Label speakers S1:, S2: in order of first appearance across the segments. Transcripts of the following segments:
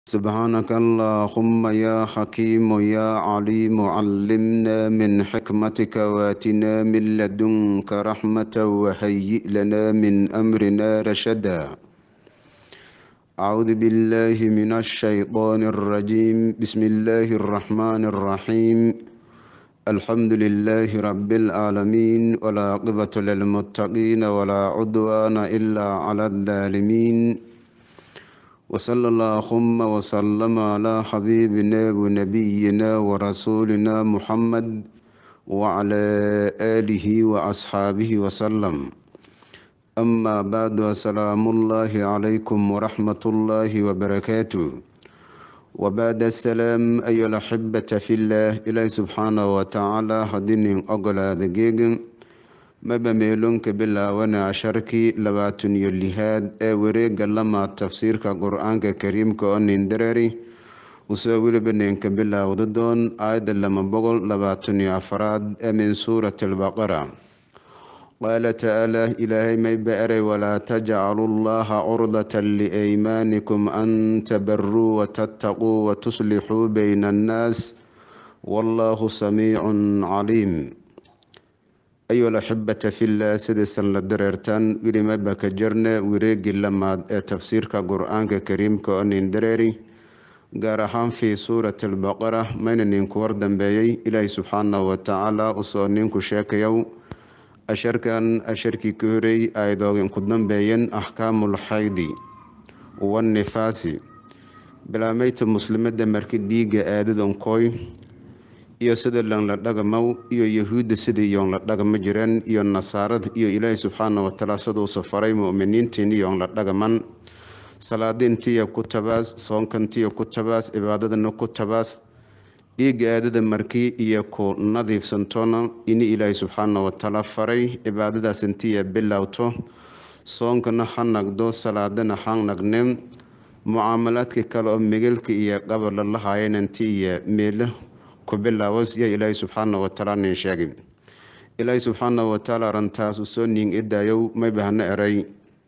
S1: سبحانك اللهم يا حكيم يا عليم علمنا من حكمتك واتنا من لدنك رحمة وهيئ لنا من أمرنا رشدا أعوذ بالله من الشيطان الرجيم بسم الله الرحمن الرحيم الحمد لله رب العالمين ولا عقبة للمتقين ولا عدوان إلا على الظالمين وصلى اللهم وسلم على حبيبنا ونبينا ورسولنا محمد وعلى آله وأصحابه وسلم أما بعد السلام الله عليكم ورحمة الله وبركاته وبعد السلام أيها الأحبة في الله إلهي سبحانه وتعالى هدين أقل دقيقا maba meelonka bilaawana casharkii labaatan iyo lihaad ee wareega lama tafsiirka qur-aanka kariimka oo nindarari usoo weliba ninka bilaawda doon aayadda lama boqol labaatan iyo afaraad ee min suurati albaqara qaala tacaala ilaahay mayba eray walaa tajcalu llaha curdatan liaymaanikum an tabaruu watattaquu watuslixuu bayna annaas wallahu samiicun caliim ayuha alaxibata fillah sidaysan la dareertaan wilimaba ka jarne wareegii lamaad ee tafsiirka qur-aanka kariimka oo nin dareeri gaar ahaan fii suurati albaqara mayna ninku war dambeeyey ilaahi subxaanahu watacaala usoo ninku sheekayow asharkan asharkii ka horeey ayadoogan ku dambeeyeen axkaamul xaydi wannifaasi bilaameyta muslimada marki dhiiga aadadankoy iyo sida lanla dhagamaw iyo yahuudda sidii yoon la dhagama jireen iyo nasaarada iyo ilaahi subxaana watacaala siduusa faray muminiintiin yoon la dhagaman salaadiintiya ku tabaas soonkantiya ku tabaas cibaadadana ku tabaas dhiiga aadada markii iyo ku nadiifsantoona ini ilaahi subxaana watacaala faray cibaadadaas intiya bilowto soonkana ha nagdo salaadana ha nagne mucaamalaadka kale oo megelka iyo qabala la haayeen inti iyo meelo ku bilaabo siya ilaahi subxaana watacaala nin sheegay ilaahi subxaana watacaala arintaas usoo nin idaayow may bahno eray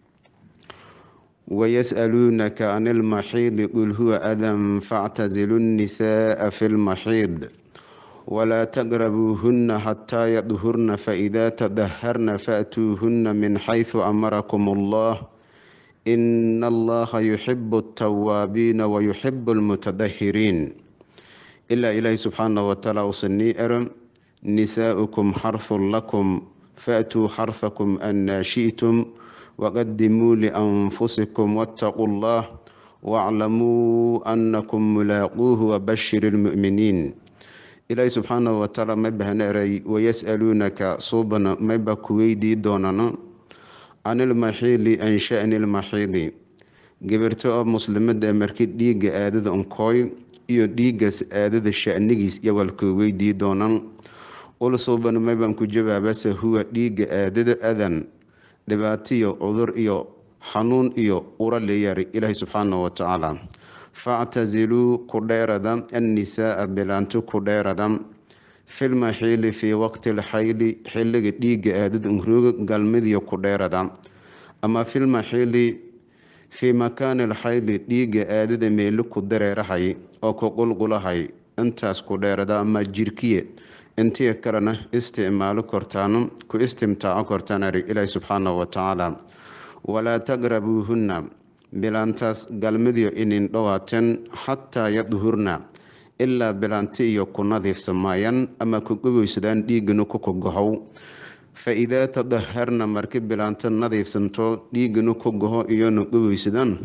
S1: wayas'aluunaka can ilmaxiidi qul huwa adan factazilu nnisaaa fi lmaxiid walaa taqrabuuhunna xataa yadhurna faidaa tadaharna faatuuhunna min xaysu amarakum allah ina allaha yuxibu altawaabiina wayuxibu almutadahiriin ilaa ilaahi subxaana watacaala uusan nii ero nisaa'ukum xarhun lakum faatuu xarhakum annaa shi'tum waqadimuu lianfusikum waataquu llah waaclamuu annakum mulaaquuhu wabashir ilmu'miniin ilaahi subxaana watacaala may bahna eray wayas'aluunaka suubana mayba ku weydii doonana can ilmaxiidi an sha'ni ilmaxiidi gabirto oo muslimada ee markii dhiiga aadada unkooy iyo dhiigaas aadada shanigiis iyo walkuu weydii doonan ulsuuban maybaan ku jawaabase huwa dhiiga aadada adan dhibaatiyo cudur iyo xanuun iyo ura leeyari ilaahi subxaana watacaala factaziluu ku dheerada annisaaa bilaanto ku dheerada filmaxiili fii waqti lxayli xiliga dhiiga aadada unrooga galmidiyo ku dheerada ama filmaxiili fii makaani lxayli dhiiga aadada meelo ku dareerahay oo ku qulqulahay intaas ku dheerada ama jirkiye intii kalena isticmaalo kortaano ku istimtaaco kortaan ari ilaahi subxaanahu watacaala walaa taqrabuuhunna bilaantaas galmidiyo inin dhowaateen xataa yadhurna ilaa bilaanti iyo ku nadiifsamaayan ama ku gogeysadaan dhiigana ku kogohow fa idaa tadaharna marki bilaanto nadiifsanto dhiigana ku goho iyona gogeysadaan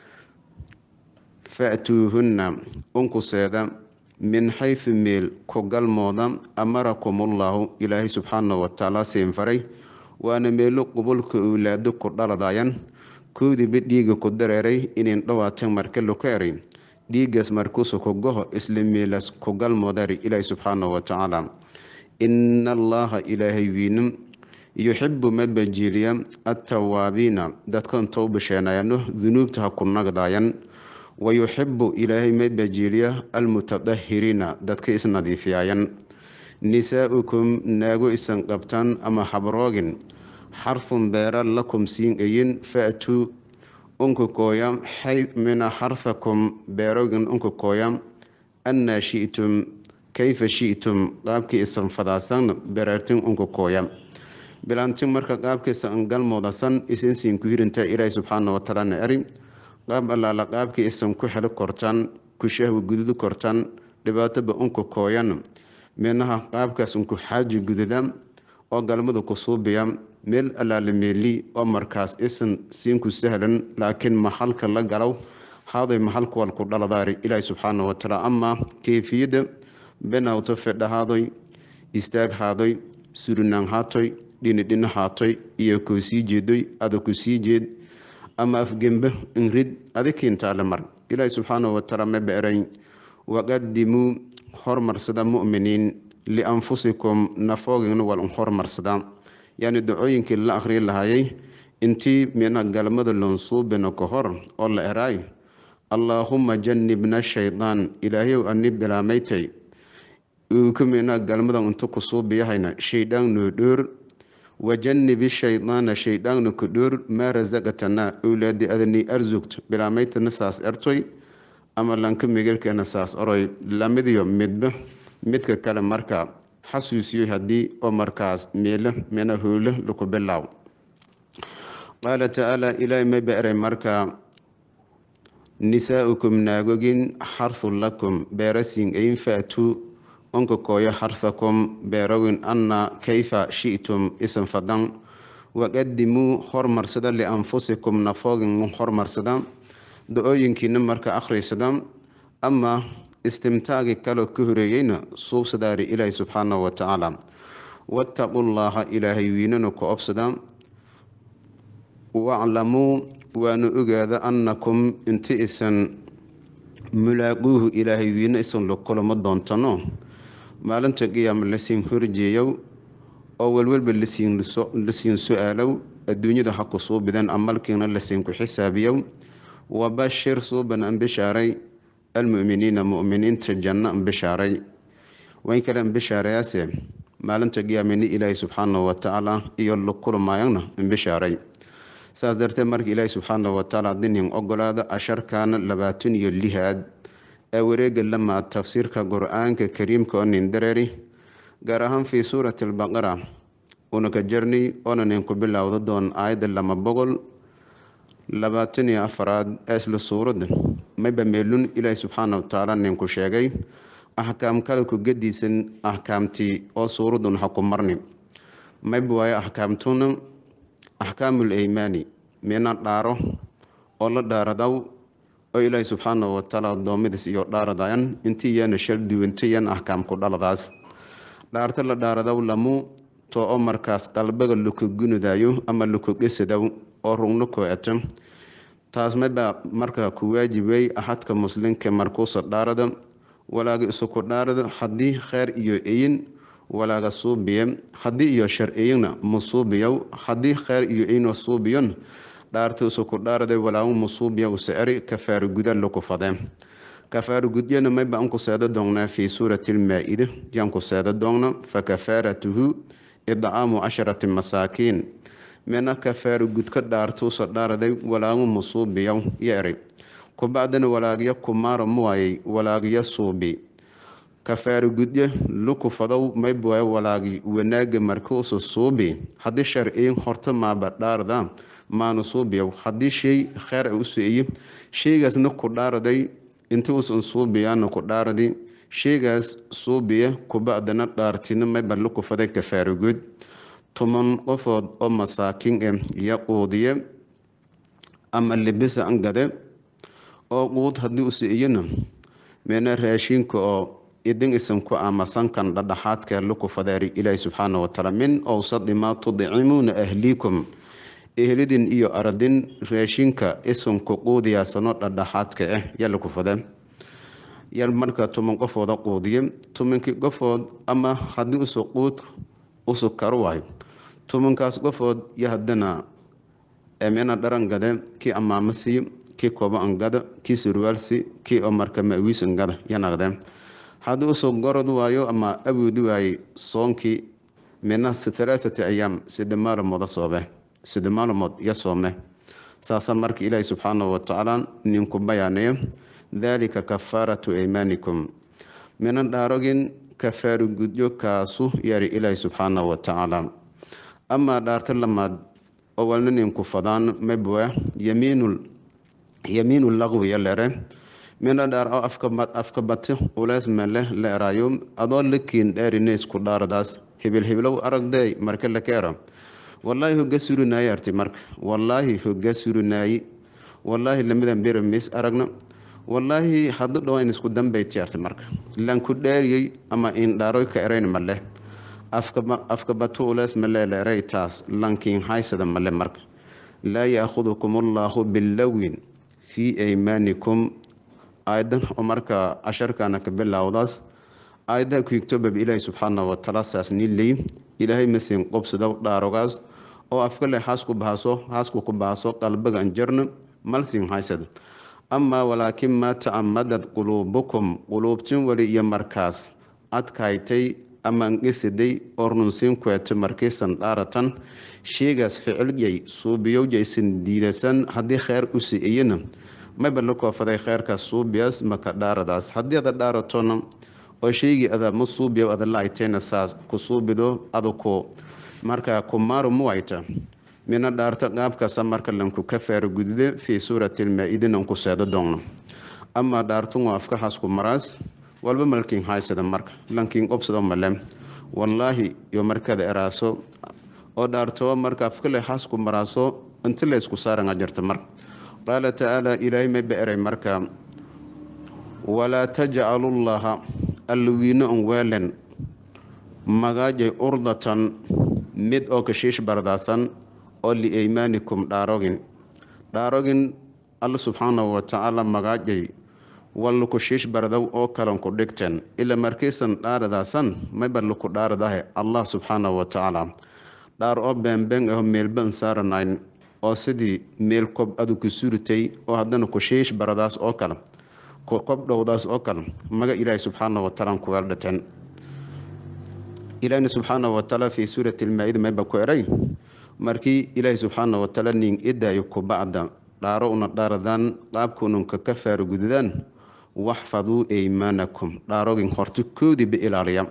S1: faatuuhunna unkuseeda min xaysu meel ku galmooda amarakumullahu ilaahay subxaana watacaala siinfaray waana meelo qubulka owlaado ku dhaladayan koodiiba dhiiga ku dareeray inin dhawaateen marka luka eray dhiigaas markuusu ku goho isla meelaas ku galmoodari ilaahay subxaana watacaala ina allaha ilaahay wiinin yuxibu ma bajiiliya attawaabiina dadkan towbasheenayano dunuubta ha ku nagdayan wayuxibu ilaahay ma bajiiliya almutadahiriina dadka isnadiifiyaayan nisaa'ukum naago isan qabtaan ama habroogin xarfun beera lakum siin ayin faatuu unka kooya mina xarthakum beerogin unka kooya annaa shi'tum kayfa shi'tum qaabkii isan fadaasan bereertin unka kooya bilaantin marka qaabkiisa an galmoodasan isinsiin ku hirinta ilaahi subxaana wataalana eri qaab allaala qaabkii isan ku helo kortaan ku shahwi gududu kortaan dhibaatoba unka kooyan minaha qaabkaas unku xaaji gududa oo galmada ku suubiya meel allaala meeli oo markaas isan siinku sahlan laakiin maxalka la galow haaday maxalka walku dhaladaari ilaahi subxaana watacaala amaa keyfiyadda benawto fedhahaadoy istaag haadoy surinaan haatoy dhinidhina haatoy iyo koo sii jeedoy ada ku sii jeed ama afgembe inrid adikiintaale mar ilaahi subxaana watacaala ma beeray waqadimuu hormarsada mu'miniin lianfusikum nafoogina wal hormarsada yani dacooyinkii la akhriyi lahayay intii mina galmada lonsuubina ka hor oo la eraay allaahuma janibna shaydaan ilaahyow ani bilaamaytay uuka mina galmada inta ku suubiyahayna shaydaan noo dhoor wajanibi shaydaana shaydaanna ku dhoor maa rasaqatana owlaadi adani arsugt bilaamaytana saas ertoy ama lanka migelkeena saas oroy lamidiyo midba midka kale marka xasuusiyo haddii oo markaas meelo mina howlo laku bilaaw qaala tacaala ilaahay ma beeray marka nisaaukum naagogin xarthun lakum beerasin ayn faatuu onka kooyo xarthakum beerowin anna kayfa shi'tum isan fadan waqadimuu hormarsada lianfusikum nafoogin hormarsada da-ooyinkiina marka akhriysada ama istimtaagi kaloo ka horeeyeyna suubsadaari ilaahi subxaana wa tacaala wattaqullaaha ilaahay wiinana ku obsada waclamuu waana ogaada annakum inti isan mulaaquuhu ilaahay wiina isan la kulamo doontano maalinta qiyaama lasiin horjeeyow oo walwalba lasiin su-aalow adduunyada ha ku suubidan amalkiina lasiin ku xisaabiyow wabashir suuban an bishaaray almuminiina muminiinta janno an bishaaray wayn kale an bishaarayaase maalinta qiyaamini ilaahi subxaana watacaala iyo la kulmaayana an bishaaray saas darteed marka ilaahi subxaana watacaala dinin ogolaada asharkaana labaatan iyo lihaad ee wareega lamaa tafsiirka qur-aanka kariimka oo nin dareeri gaar ahaan fii suurati albaqara una ka jarnay oona nin ku bilowda doon aayadda lama boqol labaatan iyo afaraad ee isla suuradda mayba meelun ilaahi subxaana watacaala ninku sheegay axkaam kale ku gadiisan axkaamtii oo suuradun ha ku marni mayba waayo axkaamtuna axkaamul eymaani mina dhaaro oo la dhaaradaw oo ilaahi subxaana watacaala addoommadiis iyo dhaaradayan intii yaana shal duwantayan axkaamku dhaladaas dhaarta la dhaaradaw lamu too oo markaas qalbaga laku gunudayo ama laku gesadaw oo rugno koo eto taas mayba markaa ku waajibay axadka muslimka markuusa dhaarada walaaga isuku dhaarada haddii kheyr iyo eyin walaaga suubiye haddii iyo shar eyina musuubiyow haddii kheyr iyo eyno suubiyon dhaarta isuku dhaarada walaagu musuubiya usa eri kafaaro guda laku fade kafaaro gudyana mayba anku seeda doonnaa fii suurati lmaa-ida yaanku seeda doonna fa kafaaratuhu idcaamu casharati masaakiin mina kafaaro gudka dhaartuusa dhaaraday walaagu musuubiyaw yo eri kubacdana walaagya kumaara muwaayay walaagya suubi kafaaro gudye luku fadow maybuwaay walaagi wanaaga markuusa suubi haddii sharciyin horta maaba dhaarada maanu suubiyaw haddii shay kheyr a u so-eye sheygaasna ku dhaaraday inti uusan suubiyaana ku dhaaradi sheygaas suubiya kubacdana dhaartina mayba luku faday kafaaro gud toban qofood oo masaakin eh iyo quudiye ama libisa angade oo quud haddii usa iyana meena raashinka oo idin isan ku amasankan dhadhaxaadka luku fadeeri ilaahi subxaana watacaala min owsadi maa tudcimuuna ahliikum ehlidin iyo aradin raashinka isanku quudiyaasano dhadhaxaadka ah yaa laku fade yar marka toban qofooda quudiye tobankii qofood ama haddii usa quud usu karo waayo tobankaas qofood yo haddana mina dharangade kii amaamasi kii koobo angada kii surwaalsi kii oo marka mawiis angada yanagde haddii usoo gorod waayo ama awoodi waayey soonkii mina halaathati ayaam sida maalmooda soobe sida maalmood iyo soome saasa marka ilaahi subxaanahu watacaala ninku bayaanayo daalika kafaaratu aymaanikum mina dhaarogin kafaari gudyo kaasu yari ilaahi subxaanahu watacaala amaa dhaarta lamaad oo walna ninku fadaan mabwa yamiinul yamiinu laqwiya lere mina dhaar oo afka bati ulees mele la eraayo adoo lakiin dheerine isku dhaaradaas hibil hiblow aragday marka la keera wallaahi hoga surinaaye arti marka wallaahi hoga surinaaye wallaahi lamadan bera mis aragna wallaahi hadu dhawa in isku dambayti arti marka lanku dheeriyey ama in dhaaroy ka erayn male afka batu ulees male la eray taas lankiin haysada male marka laa yaakhudukum allaahu billawin fii aymaanikum aayadan oo marka casharkana ka bilowdaas aayadaha ku higto bab ilaahi subxaanahu watacaala saas niley ilaahay masin qobsada dhaarogaas oo afkale haasku bahaso haasku ku bahaso qalbiga anjarna malsin haysad amaa walaakin maa tacamadat quluubukum quluubtin weli iyo markaas adkaytay ama angesiday ornunsiin kueto markaysan dhaaratan sheegaas ficilgay suubiyowjaysan diidasan haddii kheer u si-iyana mayba la koofaday kheerkaas suubiyaas maka dhaaradaas haddii ada dhaaratona oo sheygii ada ma suubiyo ada laaytayna saas ku suubido ada ku markaa ku maaru muwayta mina dhaarta qaabkaasa marka lanku ka faara gudide fii suurati lmaa-idin an ku seedo doonno amaa dhaartun waa afkahaas ku maraas walba malkiin haysada marka lankiin qobsado male wallaahi iyo markada eraaso oo dhaartoo marka afkale haas ku maraaso inti laysku saaranga jirta marka qaala tacaala ilaahay mayba eray marka walaa tajcalullaha alwiino an weelen magaajay urdatan mid oo kashiish bardaasan oo liaymaanikum dhaarogin dhaarogin alla subxaanahu watacaala magaajay wallaku shiish bardow oo kalan ku dhigteen ila markaysan dhaaradaasan mayba laku dhaaradahe allah subxaanahu watacaala dhaar oo beenbeen aho meelban saaranayn oo sidii meel kob adu ku suritay oo haddana ku shiish baradaas oo kale ku kob dhowdaas oo kale maga ilaahi subxaanahu watacaala kugaala dhateen ilaahina subxaanahu watacaala fii suurati lmaa-ida mayba ku eray markii ilaahi subxaanahu watacaala nin idaayo kubacda dhaaro una dhaaradaan qaabkuununka ka faara gududaan waxfaduu aymaanakum dhaarogin horta koodiiba ilaaliya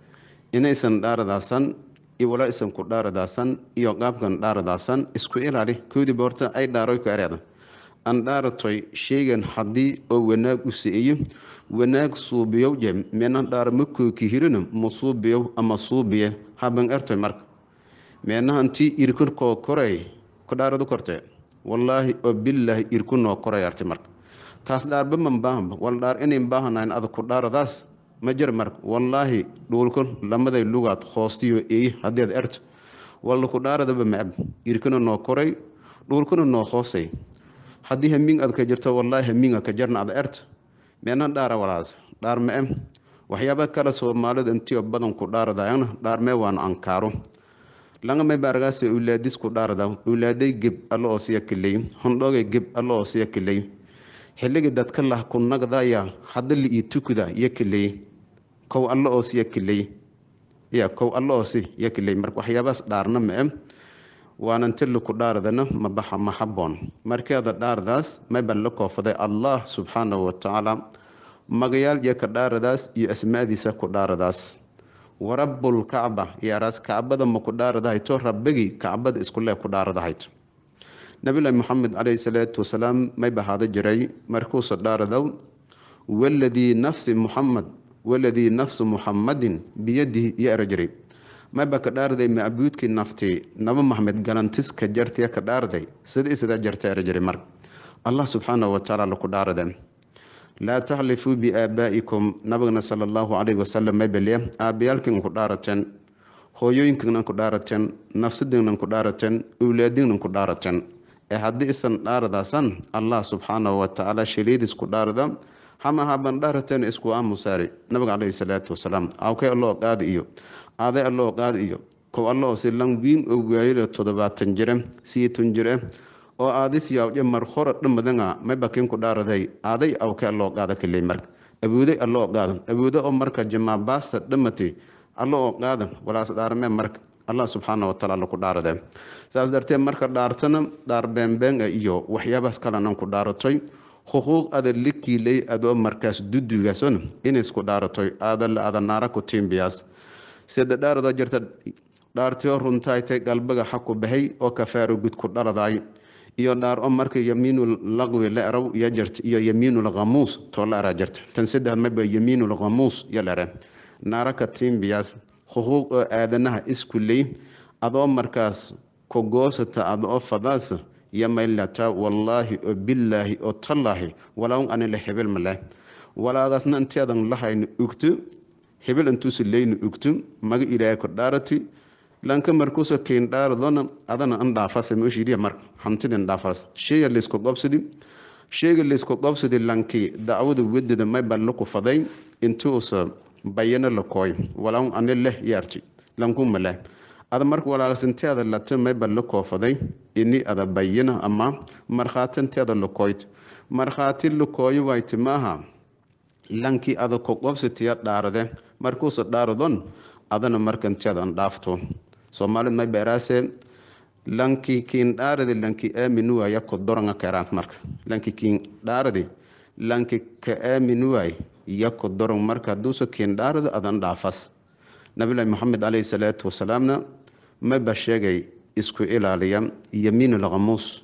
S1: inaysan dhaaradaasan iyo walaa isan ku dhaaradaasan iyo qaabkan dhaaradaasan isku ilaali koodiiba horta ay dhaaroy ka ereeda aan dhaaratoy sheegan haddii oo wanaag u si-iyo wanaag suubiyow je meena dhaara ma kooki hirina ma suubiyow ama suubiye haban ertoy marka meenahantii irkun koo koray ku dhaaradu kortee wallaahi oo bilaahi irku noo koray arti marka taas dhaarba man baahamba wal dhaar inayn baahanayn ada ku dhaaradaas ma jir marka wallaahi dhuulkun lamaday lugaad hoostiyo eey haddeed erto walla ku dhaaradaba maab irkuna noo koray dhuulkuna noo hoosay haddii hamiing ad ka jirto wallaahi hamiinga ka jarna ada erto meena dhaara walaas dhaar ma-e waxyaaba kale soomaalida intiyo badan ku dhaaradayana dhaarmee waana ankaaro langamay baaragaas ulaadis ku dhaarada ulaaday geb alla oo siya kiley hondhoogay geb alla oo siya kiley xilligii dadka lah ku nagdaya hadda li ii tukuda iyo kiley kow alla oo siya kiley ya kow alla oo si ya kiley marka waxyaabaas dhaarna ma-e waanan tili ku dhaaradana mabaxa ma haboon markeeda dhaaradaas mayba la koofaday allah subxaanahu watacaala magayaal iyo ka dhaaradaas iyo asmaadiisa ku dhaaradaas warabbulkacba yaaraas kacbada ma ku dhaaradahayto rabbigii kacbada iskulee ku dhaaradahayto nabilahi moxamed caleyhi salaatu wasalaam may bahaado jiray markuusa dhaaradow waladii nafsi muxamed waladii nafsu muxamadin biyadihi iyo era jiray mayba ka dhaaraday macbuudkii nafti naba maxmed galantiska jartiya ka dhaaraday sida isidaa jarta era jiray marka allah subxaanahu watacaala laku dhaarade laa taxlifuu biaabaa'ikum nabigana sala allahu calayhi wasalam maybaliya aabbayaalkiinan ku dhaarateen hooyooyinkiinan ku dhaarateen nafsadiinan ku dhaarateen owlaadiinan ku dhaarateen ee haddii isan dhaaradaasan allah subxaanahu watacaala shaliidis ku dhaarada hama haban dhaarateen isku aamusaari nabiga caleyhi salaatu wasalaam awkay alloo qaadi iyo aaday alloo qaadi iyo kow alla oo si lan wiin oo waayile toddobaatan jire siitun jire oo aadis yaawje mar hore dhamadanga maybakin ku dhaaraday aaday awke alloo qaada kaley marka awooday alloo qaada awoodo oo marka jamaabaasta dhamati allo oo qaada walaas dhaarmee marka allah subxaana watacaala laku dhaarade saas darteed marka dhaartana dhaar beenbeenga iyo waxyaabahaas kalenan ku dhaaratoy xuquuq ada la kiilay adoo markaas dudugason inaysku dhaaratoy aadale ada naara ku tiimbiyaas sida dhaaradoo jirta dhaartio runtaaytay galbaga xaku bahay oo kafaaro gud ku dhaladaay iyo dhaar o marka yamiinul laqwi la eraw iyo jirta iyo yamiinul khamuus too la eraa jirta tan saddex maba yamiinul khamuus yo la ere naara ka tiimbiyaas xuquuq oo aadanaha isku ley adoo markaas ku goosata ada oo fadaas yamaylata wallaahi oo billaahi oo tallaahi walaun anila hebel maleh walaagaasna inteedan lahayna ugto hebel intuusa leyna ugto maga ilaahay ku dhaarati lanka markuusa keyn dhaaradona adana an dhaafasa meeshiidiya marka hantidin dhaafas sheyga laysku qobsadi sheyga laysku qobsadi lanki dacwada wedada may ballo ku faday intuusa bayano la kooy walaun ani leh yaarti lankuma leh ada marka walaasinteeda lata may ballo koofaday ini ada bayana ama markhaatinteeda lakooyt markhaati lakooyo wayti maaha lankii ada ku qobsatiya dhaarade markuusa dhaaradon adana markanteeda an dhaafto soomaalid may beeraase lanki kiin dhaaradi lanki aaminu waaya ko doranga keraant marka lanki kiin dhaaradi lanki ka aaminu waay yako dorong marka haduusa kiin dhaarado adan dhaafas nabilahi maxamed caleyhi salaatu wasalaamna mayba sheegay isku ilaaliya yamiinul khamuus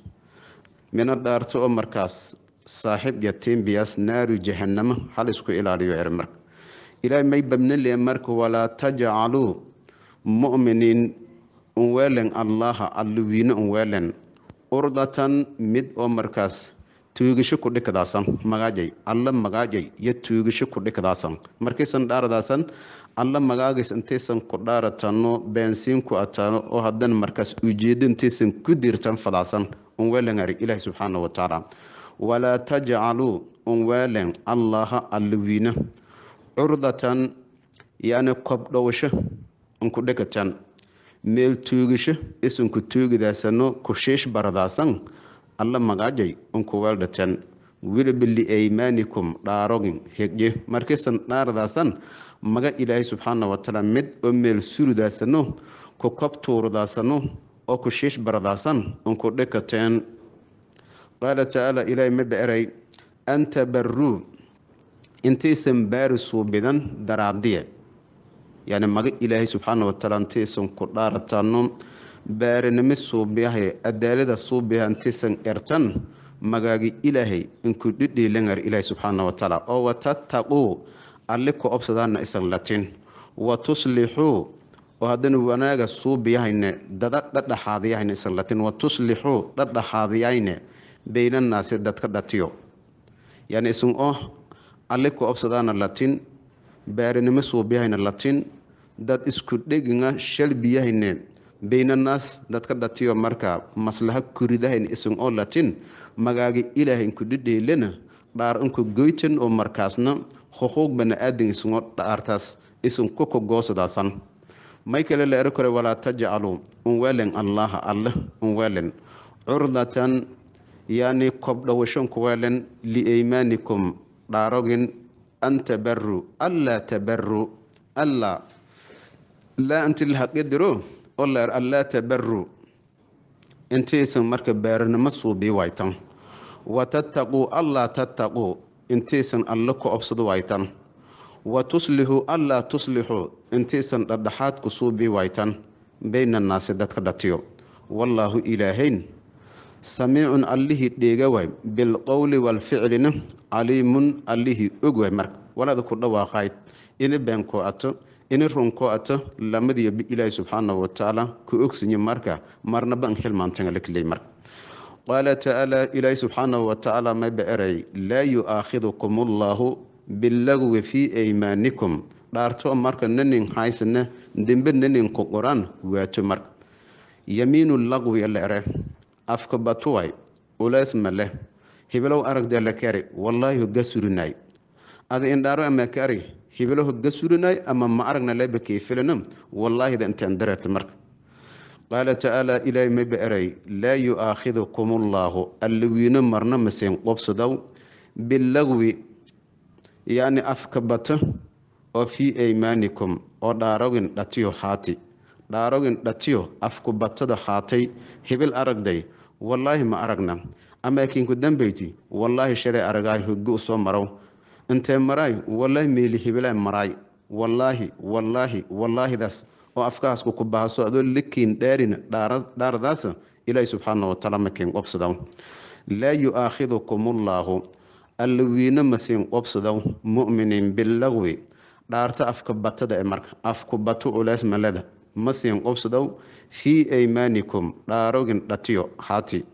S1: mina dhaarto oo markaas saaxiib yatiimbiyaas naaru jahanamo hal isku ilaaliyo er marka ilaahay may babnale marka walaa tajcaluu mu'miniin unweelen allaha alluwiine unweelen urdatan mid oo markaas tuugisho ku dhikdaasan magaajay alla magaajay iyo tuugisho ku dhikdaasan markaysan dhaaradaasan alla magaagays intaysan ku dhaaratano beensiin ku ataano oo haddana markaas ujeedo intaysan ku dirtan fadaasan unweelengari ilaahi subxaana wa tacaala walaa tajcaluu unweelen allaha alluwiine curdatan yani kobdhowsho unku dhekatan meel tuugisho isunku tuugidaasano kushiish baradaasan alla magaajay unku weeldhatan wiliba liaymaanikum dhaarogin hegje markaysan dhaaradaasan maga ilaahay subxaana watacaala mid oo meel suridaasano ku kobtuurdaasano oo kushiish baradaasan unku dhekateen qaala tacaala ilaahay ma beeray an tabaruu intaysan baari suubidan daraadiye yani maga ilaahay subxaana watacaala intaysan ku dhaaratano baarinimo suubiyahay adaalada suubiyaha intaysan ertan magaagi ilaahay inku dhidhiilangar ilaahay subxaana watacaala oo watattaquu alli ku obsadaana isan latin wa tuslixuu oo haddana wanaaga suubiyahayne dada dhadhaxaadiyahayne isan latin wa tuslixuu dhadhaxaadiyayne baynannaasi dadka dhatiyo yani isan oo alli ku obsadaana latin baarinimo suubiyahayne latin dad isku dheginga shalbiyahayne baynanaas dadka dhatiyo marka maslaha kuridahayn isan oo latin magaagi ilaahay inku dhidheelana dhaar inku goytan oo markaasna xuquuq bani-aadan isngoo dhaartaas isan kuka goosadaasan may kale la ero kore walaa tajcaluu unweelen allaha alle unweelen curdatan yani kobdhowasho nkuweelen liaymaanikum dhaarogin an tabaru allaa tabaru alla laa inti lahaqidiro oo la er allaa tabaru intaysan marka baarinimo suubii waytan wa tattaquu allaa tattaquu intaysan alle ku obsado waytan wa tuslixuu allaa tuslixuu intaysan dhadhaxaad ku suubii waytan baynannaasi dadka dhatiyo wallaahu ilaahayn samiicun allihii dheega waay bilqowli waalficlina caliimun allihii og waay marka walaada ku dhawaaqayd ini beenkoo ato ini runkoo ato lamadiyo ilaahi subxaanahu watacaala ku ogsinye marka marnaba an xilmaantangalakiley marka qaala tacaala ilaahi subxaanahu watacaala mayba eray laa yu-aakhidukum allaahu bilagwi fii aymaanikum dhaarto marka nanin haysana dembe nanin ku qoran waato marka yamiinu lagwi la ere afka batuway uleys ma leh hibilow aragdee la kari wallaahi hoga surinay ada indhaaro ama kari hibilo hoga surinay ama ma aragna leba kayfilana wallaahida intaan dareerta marka qaala tacaala ilaahay mayba eray laa yu-aakhidukum allaahu allawiino marna maseen qobsadow bilagwi yacni afka bato oo fii aymaanikum oo dhaarogin dhatiyo haati dhaarogin dhatiyo afku batada haatay hibil aragday wallaahi ma aragna amaakinku dambayti wallaahi shalay aragaay hogi u soo marow intee maraay wallaahi meeli hibilaa maraay wallaahi wallaahi wallaahidaas oo afkahaasku ku bahaso adoo lakiin dhaarin dhaaradaasa ilaahi subxaana watacaala makiin qobsadaw laa yu-aakhidukum ullaahu alla wiina masiin qobsadaw mu'miniin bilagwi dhaarta afka batada e marka afku bato ulees maleda masiin qobsadaw fii aymaanikum dhaarogin dhatiyo haati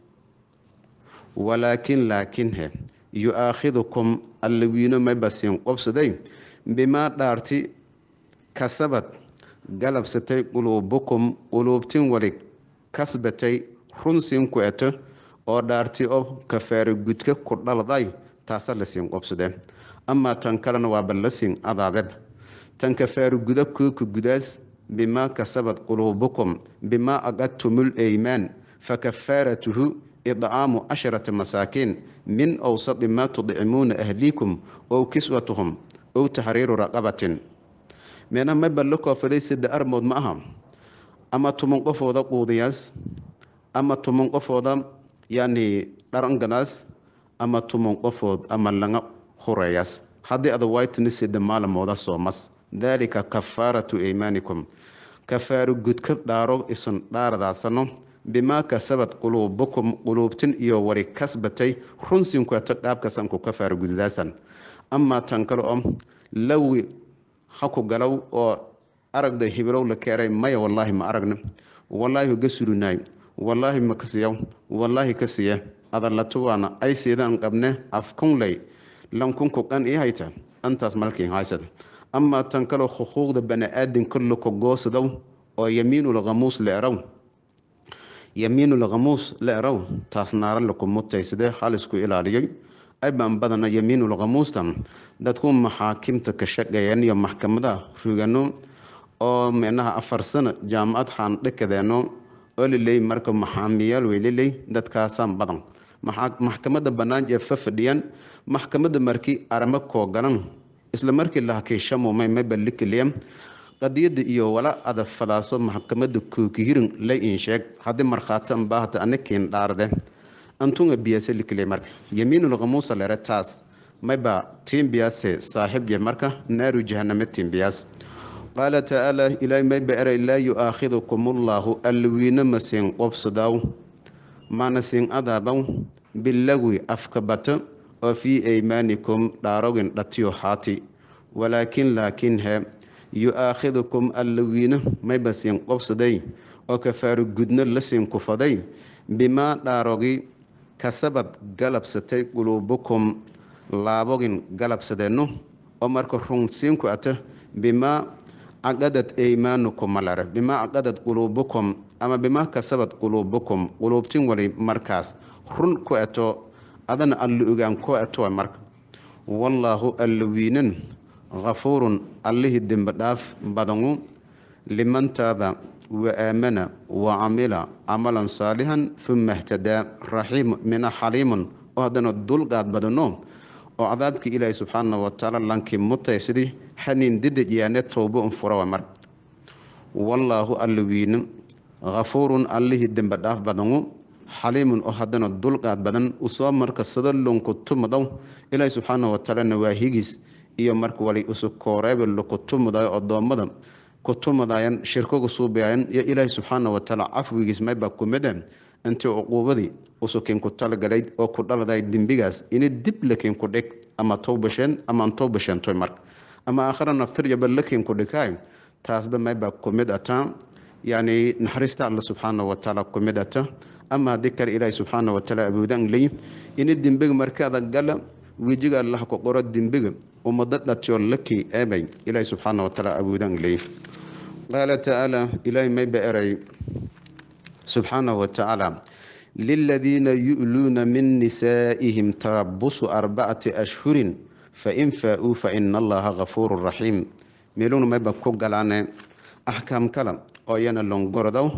S1: walaakin laakinhe yu-aakhidukum alla wiino maybasiin qobsaday bimaa dhaarti kasabad galabsatay quluubukum quluubtin wali kasbatay runsiin ku eto oo dhaarti oo kafaaro gudka ku dhalday taasa lasiin qobsadee amaa tan kalena waaba lasiin adaabeb tan kafaaro guda kuuka gudaas bimaa kasabad quluubukum bimaa aqadtumul eymaan fakafaaratuhu idcaamu casharata masaakiin min awsadi maa tudcimuuna ahliikum ow kiswatuhum ow taxriiru raqabatin meena mayba la koofaday sida armood ma aha ama tuman qofooda quudiyaas ama tuman qofooda yani dharangadaas ama tuman qofood ama laga hureeyaas haddii ada waytani sida maalamooda soomas daalika kafaaratu eymaanikum kafaaro gudka dhaaro isun dhaaradaasano bimaa kasabad quluubukum quluubtin iyo wari kasbatay runsinkueto qaabkasanku kafaaro gududaasan amaa tan kale oo lawi haku galow oo aragda hibilow la keeray maya wallaahi ma aragna wallaahi ga surinaay wallaahi ma kasiyaw wallaahi ka siye adalato waana ay siidaan qabne afkunley lankunku qan ii hayta antaas malkiin haysada amaa tan kaloo xuquuqda bani-aadinka lako goosadow oo yamiinulkhamuus la eraw yamiinulkhamuus la eraw taas naara laku mutaysadee halisku ilaaliyay aybaan badana yamiinulkhamuustan dadku maxaakimta ka shaqeeyeen iyo maxkamadaha rugano oo micnaha afar sano jaamacad xaandhakadeeno oo liley marka maxaamiyaal weyliley dadkaasaan badan maxkamada bannaan ee fa fadhiyaan maxkamada markii aramo koo galan isla markii la hakiishamumay mabalikiliya qadiyada iyo wala ada fadaaso maxkamada kookihirin la insheeg haddii markhaati anbaahata anikiin dhaarde antunga biyase likile marka yamiinulkhamuusa lere taas mayba tiimbiyaase saaxib ye marka naaru jahaname tiimbiyaas qaala tacaala ilaahay mayba eray laa yu-aakhidukum ullaahu alwiina masiin qobsadaaw mana siin adaabaw bilagwi afka bato oo fii aymaanikum dhaarogin dhatiyo haati walaakin laakiin he yu-aakhidukum allawiina mayba siin qobsaday oo kafaaro gudno la siin kufaday bimaa dhaarogi kasabad galabsatay quluubukum laabogin galabsadeenno oo marka runsiinku ata bimaa caqadad eymaanukum malare bimaa caqadad quluubukum ama bimaa kasabad quluubukum quluubtin wali markaas run ku eto adana alla ogaan ku eto marka wallaahu alla wiinan hafuurun allihii dembi dhaaf badanu liman taaba wa aamana wa camila camalan saalixan uma htadaa raxiim mina xaliimun oo haddana dulqaad badano oo cadaabkii ilaahi subxaana watacaala lankii mutaysidii xaniin didaj yaane towbo un furawa mar wallaahu alla wiina hafuurun allihii dembi dhaaf badanu xaliimun oo haddana dulqaad badan usoo marka sado lonku tumadow ilaahi subxaana watacaalana waa higis iyo marka wali usu kooreeba laku tumadayo odoommada ku tumadayan shirkoga suubayan iyo ilaahi subxaana watacaala cafwigiis mayba kumida intii cuquubadii usukiinku talagalay oo ku dhaladay dembigaas ini dib lakiinku dhig ama towbasheen ama aan towbasheentoy marka ama aakhira naftiryaba lakiinku dhigay taasba mayba kumid ata yani naxariista alla subxaana watacaala kumid ata ama haddii kale ilaahi subxaana watacaala awoodaan ley ini dembiga markaada gala wejiga allah ku qoro dembiga ummado dhatiyo lakii eebay ilaahi subxaana watacaala awoodaan ley qaala tacaala ilaahi mayba eray subxaana watacaala liladiina yu'luuna min nisaa'ihim tarabusu arbacati ashhurin fain faa-uu faina allaha gafuuru raxiim meeluna mayba ku galaane axkaam kala oo iyana longorodow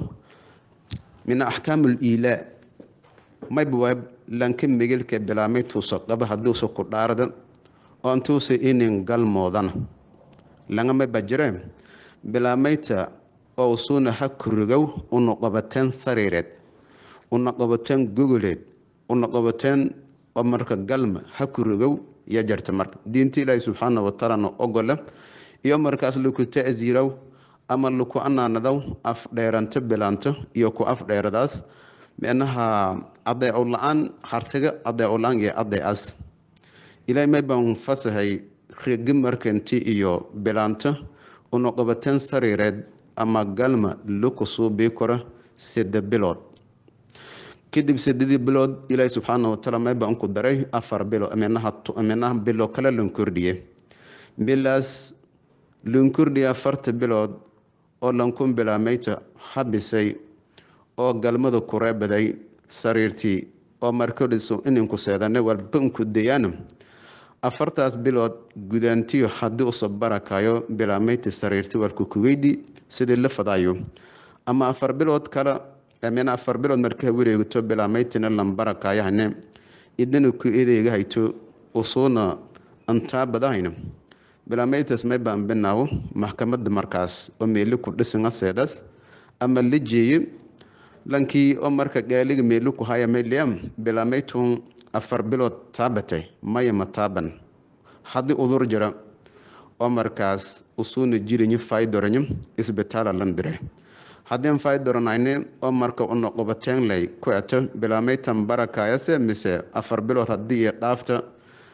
S1: min axkaam liilaa mayba waa lanka megelka bilaamay tuuso qaba haddiusa ku dhaarda oo intuusa inin galmoodana laga mayba jire bilaamayta oo usuuna ha kurigow una qabateen sariireed una qabateen gogoleed una qabateen oo marka galma ha kurigow ya jarta marka diinta ilaahi subxaana wataalana ogola iyo markaas laku ta'siirow ama laku anaanadaw afdheeranto bilaanto iyo ku afdheeradaas micnaha adeeco la-aan hartiga adeeco la-aan iyo adeecaas ilaahay may baan fasahay regi markanti iyo bilaanto una qabateen sariireed ama galma laku suubii karo sida bilood kadib sidadii bilood ilaahi subxaana wataala may baan ku daray afar bilo minaha bilo kale lan kordhiye bilaas lan kordhiye afarta bilood oo lankun bilaamayta habisay oo galmada ku reebaday sariirtii oo markodhiso ininku seedane walbanku dayaan afartaas bilood gudaantiyo haddii usa barakayo bilaameyti sariirti walku kuweydi sidii la fadayo ama afar bilood kale mina afar bilood markaa wareegto bilaameytina lan barakayahane idana ku edeega hayto usuuna antaa badahayno bilaameytas may baan binaawo maxkamada markaas oo meeli ku dhisinga seedas ama la jeeye lankii oo marka gaaliga meeli ku haya mayliam bilaameytun afar bilood taabatay maya ma taaban haddii udur jira oo markaas usuuna jiranyo faydoranyo isbitaala lan dire haddii faydoranayne oo marka una qabateenlay ku eto bilaameytan barakayase mise afar bilood haddii iyo dhaafta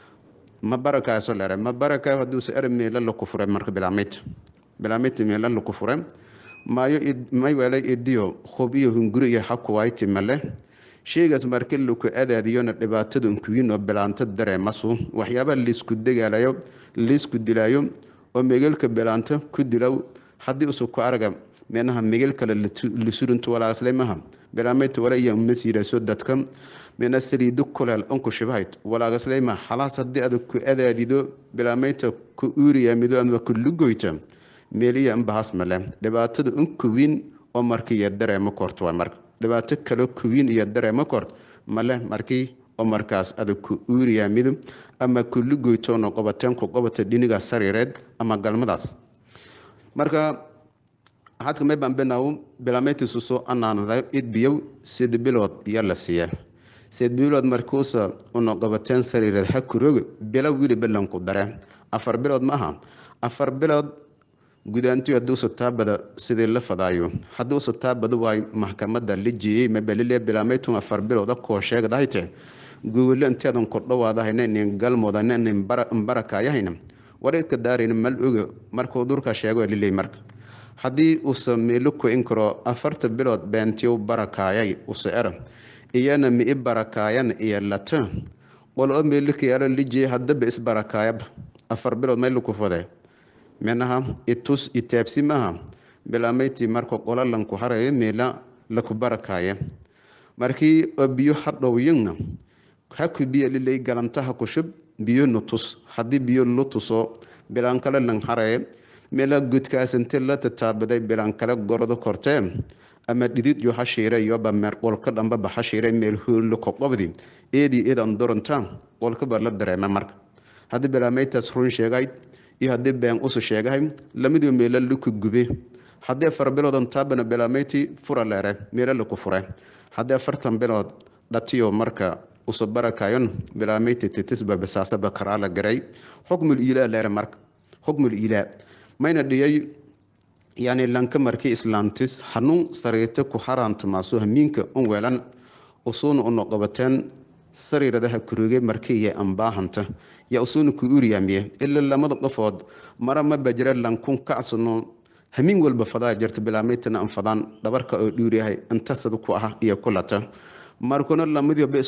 S1: ma barakayaso lere ma barakayo hadduuse ere meela laku fure marka bilaameyta bilaameyta meela laku fure maayo may welay idiyo hub iyo hunguri iyo xakuwayti male sheygaas marka laku adaadiyona dhibaatada unkuyin oo bilaanto dareemasu waxyaabaa laisku degaalayo laisku dilaayo oo megelka bilaanto ku dilow haddii usu ku arga meenaha megel kale lisurinto walaagaslaymaha bilaameyta wala iya masiiraso dadka meena saliido kuleel unku shibahayt walaagaslayma xalaas haddii adag ku adaadido bilaameyta ku uuriyaamido ama ku lugoyta meeliya inbahas male dhibaatada unkuwiin oo markiiyo dareemo korto waa marka dhibaato kale kuwiin iyo dareemo kort male markii oo markaas adag ku uuriyaamido ama ku lugoytoona qabateen ku qabata dhiniga sariireed ama galmadaas marka waxaadka may baan binaawo bilaameytiisu soo anaanada idbiyow sid bilood iyo la siiya sid bilood markuusa una qabateen sariireed ha kurooga bilo wiliba lanku dare afar bilood maaha afar bilood gudaantiyo hadduusa taabada sidii la fadaayo hadduusa taabada waay maxkamada la jeeyey mabalile bilaameytun afar bilooda koo sheegdahayte gowole inteedan kordhawaadahayna nin galmoodana nin barakayahayna wareedka daarayna mal oga markuu durka sheego liley marka haddii usa meelo ku-in karo afarta bilood beentiyow barakaayay usa era iyana mi i barakaayan iyo lata qol oo meelikayaalo lijey haddaba isbarakaayaba afar bilood may laku fade minaha itus itaabsi maha bilaameyti marka qola lanku harayo meela laku barakaaya markii oo biyo hadhowyana haku biyo liley galantaha kushub biyo nutus haddii biyo lu tuso bilaan kale lan haraye meela gudkaasinte la tataabaday bilaan kale gordo kortee ama dhidid yo hashiire yoba meer qolka dhambaba hashiire meel hoollo koqobdi eedii eedan doronta qolkaba la dareema marka haddii bilaameytaas run sheegay iyo haddii been usu sheegahay lamidiba meelo laku gube haddii afar biloodan taabana bilaameyti fura leere meelo laku fure haddii afartan bilood dhatiyo marka usu barakayon bilaameyti titisba bisaasaba karaala garay xukmul ilaa leere marka xukmul ilaa mayna dhiyay yani lanka markii islaantis hanuun sariirta ku haraantamaaso hamiinka un weelan usuuna una qabateen sariiradaha kuruge markiiya ambaahanta yaa usuuna ku uriyaamiye ilaa lamada qofood mara ma bajira lankun kacsano hamiin walba fadaa jirta bilaameytana an fadaan dhabarka oo dhuuriyahay intasad ku ah iyo kulata markuna lamadiiba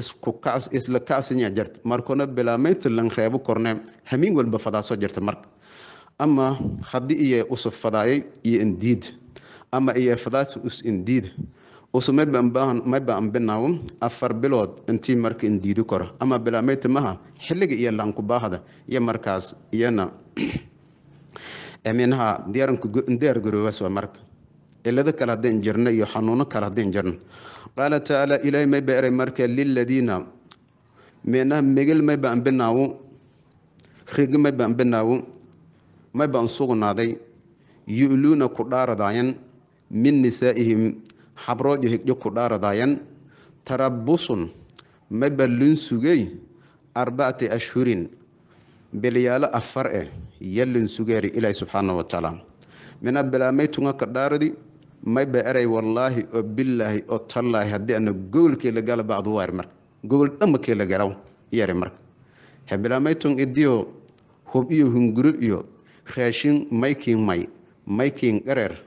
S1: isla kacsinya jirta markuna bilaameyta lan reebo korne hamiin walba fadaaso jirta marka ama haddii iyo usu fadaayay iyo indiid ama iyo fadaas us indiid usu mayba ambinaawo afar bilood intii marka indiidi koro ama bilaameyta maha xilliga iyo laankubaahada iyo markaas iyana minaha diyaar garoobaas waa marka cilado kale haddaan jirno iyo xanuuno kale haddaan jirno qaala tacaala ilaahay mayba eray marka liladiina minaha megel mayba ambinaawo rigi mayba ambinaawo mayba an sugnaaday yu'luuna ku dhaaradaayan min nisaa'ihim xabroojo higjo ku dhaaradaayan tarabusun ma ballun sugey arbacati ashhurin belyaalo afar eh yallin sugeeri ilaahi subxaana wa tacaala mina bilaamay tunga ka dhaaradi may ba eray wallaahi oo billaahi oo tallaahi haddii ana gogolkii la gala bacdu waari marka gogol dhammakii la galaw yari marka he bilaamay tun idiyo hub iyo hunguro iyo raashin maykiin may maykiin qareer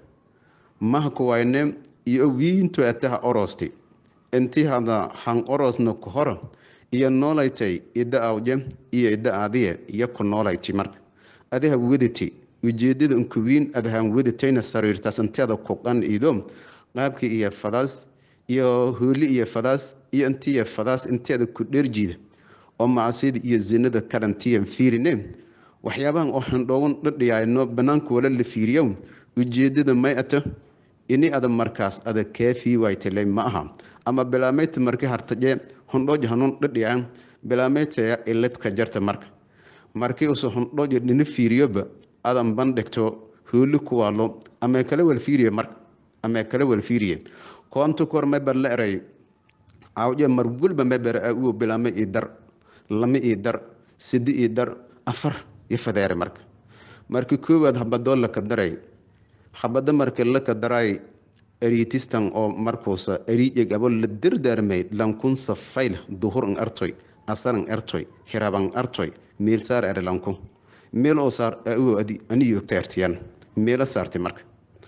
S1: maha kuwayne iyo wiinto ataha orosti intii hada han orosna ku hora iyo noolaytay idda awje iyo idda aadiye iyo ku noolayti marka adiha wediti ujeedada unkuwiin adahan weditayna sariirtaas inteeda ku qan ido qaabkii iyo fadaas iyo hooli iyo fadaas iyo intiiyo fadaas inteeda ku dherjiida oo macsida iyo zinada kalantiyan fiirine waxyaabahan oo xindhoogan dhadhiyaayno banaanka wala la fiiriyo ujeedada may ato ini ada markaas ada kaafii waytale ma aha ama bilaameyta marki hartaje hondhoojo hanuun dhadhiyaa bilaameytaya iladka jarta marka markii usu hondhoojo dhina fiiriyoba adan bandhigto hooli kuwaalo ama kala wal fiiriye marka ama kala wal fiiriye koonta kor maybar la eray awje mar walba maybar uu bilaamay ii dar lama ii dar sidi ii dar afar iyo fadeere marka markii koowaad habadoo laka daray habada marka laka daray eriitistan oo markuusa eriijeg abo la dardaarmay lankun safayl duhur an artoy asaran artoy hiraban artoy meel saar ere lankun meel oo saar au aniyi ogtaartiyan meelo saartay marka